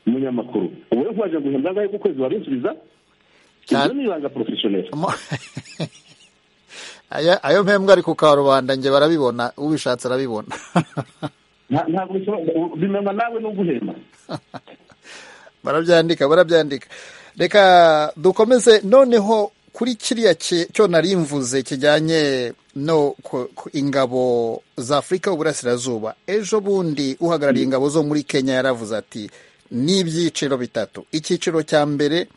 umunyamakuru ubu rero nkubaje ngo uhembwa angahe ku kwezi wabinsubiza ibyo ni ibanga porofeshoneri ayo mpembwa ari ku karubanda njye barabibona ubishatse arabibona ntabwo ushobora bimenywa nawe no guhema barabyandika barabyandika reka dukomeze noneho kuri kiriya ki- cyo nari mvuze kijyanye no ku- ku ingabo za afurika y'uburasirazuba ejo bundi uhagarariye ingabo zo muri kenya yaravuze ati ni ibyiciro bitatu icyiciro cya mbere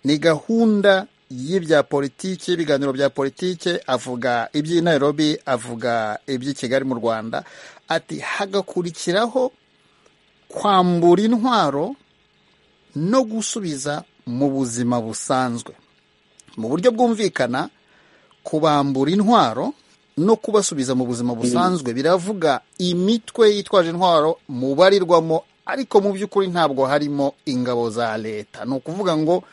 ni gahunda y'ibya politiki ibiganiro bya politiki avuga iby'i nairobi avuga iby'i kigali mu rwanda ati hagakurikiraho kwambura intwaro no gusubiza mu buzima busanzwe mu buryo bwumvikana kubambura intwaro no kubasubiza mu buzima busanzwe biravuga imitwe yitwaje intwaro mubarirwamo ariko mu by'ukuri ntabwo harimo ingabo za leta ni ukuvuga ngo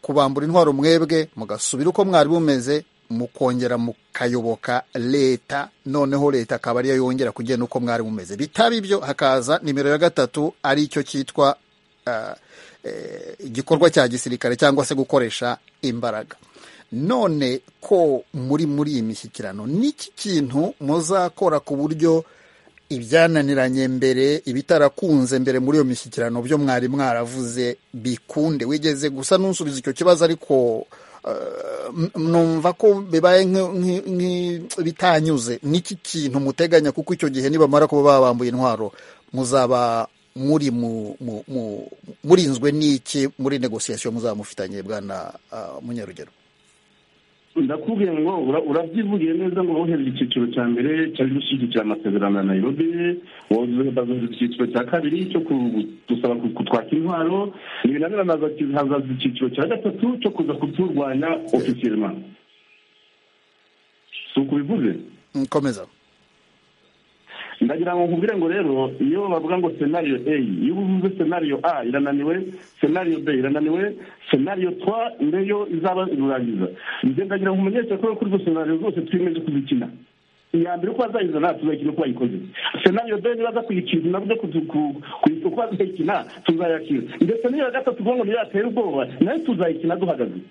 kubambura intwaro mwebwe mugasubira uko mwari bumeze mukongera mukayoboka leta noneho leta akaba ariyo yongera kugena uko mwari mumeze bitaba ibyo hakaza nimero ya gatatu ari icyo cyitwa ah, eh, igikorwa cya gisirikare cyangwa se gukoresha imbaraga none ko muri muri iyi mishyikirano n'iki kintu muzakora ku buryo ibyananiranye mbere ibitarakunze mbere muri iyo mishyikirano byo mwari mwaravuze bikunde wigeze gusa n'usubiza icyo kibazo ariko eh, m- numva ko bibaye nk- nk- nk- bitanyuze n'iki kintu muteganya kuko icyo gihe nibamara kuba babambuye intwaro muzaba muri mu- mu- mu- murinzwe n'iki muri negosiyasiyo muzaba mufitanye bwana ah, munyarugero ndakubwiye ngo ura- urabyivugiye neza ngo wohereje icyiciro cya mbere cyari gushyigikira amasezerano ya nairobi wohereza icyiciro cya kabiri cyo ku- gusaba ku- kutwaka intwaro ntibinanirana hazaza icyiciro cya gatatu cyo kuza kuturwanya ofisiyelema si uko bivuze nkomeza ndagira ngo nkubwire ngo rero iyo bavuga ngo senariyo a iyo uvuze senariyo a irananiwe senariyo b irananiwe senariyo twa niyo izaba irurangiza njye ndagira ngo umenyeshe ko kuri izo senariyo zose twiyemeje kuzikina iya mbere uko bazayizana tuzayikina uko bayikoze senariyo b niba aza kuyikina nabwo kuzu- ku- ku- uko bazayikina tuzayakira ndetse n'iyo ya gatatu uvuga ngo niyo yatera ubwoba nayo tuzayikina duhagaze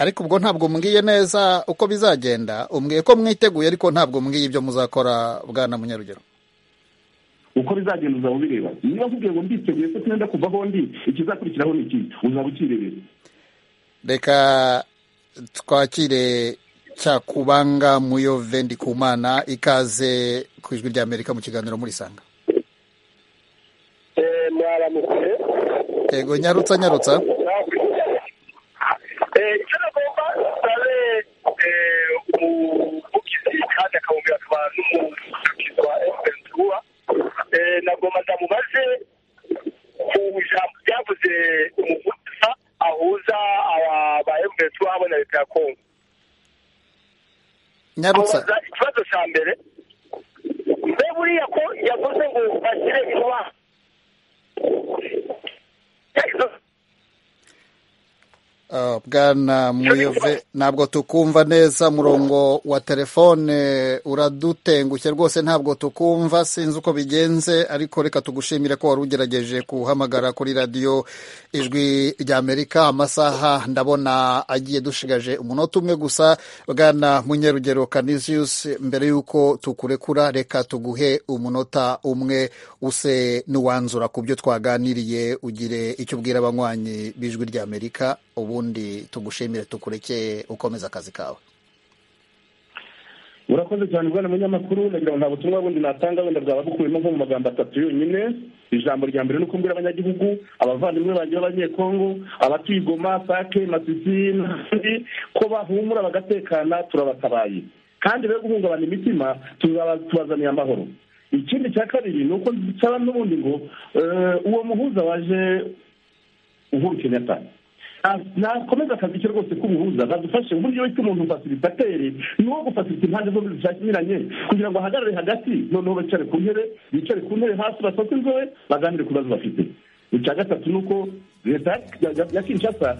ariko ubwo ntabwo mbwiye neza uko bizagenda umbwiye ko mwiteguye ariko ntabwo mbwiye ibyo muzakora bwana munyarugero uko bizagenda uzaba ubireba niba nkubwiye ngo mbiteguye ko twenda kuvaho ndi ikizakurikiraho ni iki uzaba ukirebera reka twakire cyakubanga muyo vendi kumana ikaze ku ijwi rya amerika mu kiganiro murisanga mwaramutse yego nyarutsa nyarutsa icyo nagomba nsabe umuvugizi kandi akamubwira akaba n'umuvugizi wa efuperi tuwa nagomba ndamubaze ku ijambo ryavuze umuvugiza ahuza aba- ba efuperi tuwa hamwe na leta ya kongo nyarutsa amubaza ikibazo cya mbere mbe buriya ko yavuze ngo bashyire intwaro Ah, bwana muyove ntabwo tukumva neza umurongo wa telefone uradutengushye rwose ntabwo tukumva sinzi uko bigenze ariko reka tugushimire ko wari ugerageje guhamagara kuri radiyo ijwi rya amerika amasaha ndabona agiye dushigaje umunota umwe gusa bwana munyarugero canisius mbere y'uko tukurekura reka tuguhe umunota umwe use n'uwanzura ku byo twaganiriye ugire icyo ubwira abanywanyi b'ijwi rya amerika ubundi tugushimire tukurekeye ukomeza akazi kawe urakoze cyane bwana munyamakuru nagira ngo nta butumwa bundi natanga wenda bwaba bukubiyemo nko mu magambo atatu yonyine ijambo rya mbere ni uko mbwira abanyagihugu abavandimwe banjye b'abanyekongo abatuye i goma sake masisi n'abandi ko bahumura bagatekana turabatabaye kandi be guhungabana imitima tuzaba tubazaniye amahoro ikindi cya kabiri ni uko nsaba n'ubundi ngo eh, uwo muhuza waje uhuru kenyatta nakomeza akazi ke rwose k'ubuhuza badufashe uburyo ki umuntu fasilitateri ni uwo gufasirita impande zombi zishakiranye kugira ngo ahagarare hagati noneho bicare ku ntebe bicare ku ntebe hasi basohoke inzobe baganire ku bibazo bafite icya gatatu ni uko leta ya- ya kinshasa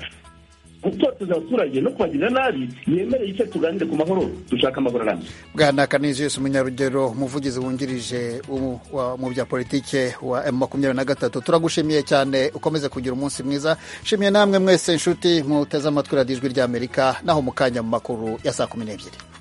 gutoteza abaturage no kubagirira nabi yemereye icyo tuganire ku mahoro dushaka amahoro arambye bwana canisius munyarugero umuvugizi wungirije w'u- wa- mu bya politike wa m makumyabiri na gatatu turagushimiye cyane ukomeze kugira umunsi mwiza nshimiye namwe mwese inshuti muteze amatwi radiyo ijwi rya amerika naho mu kanya mu makuru ya saa kumi n'ebyiri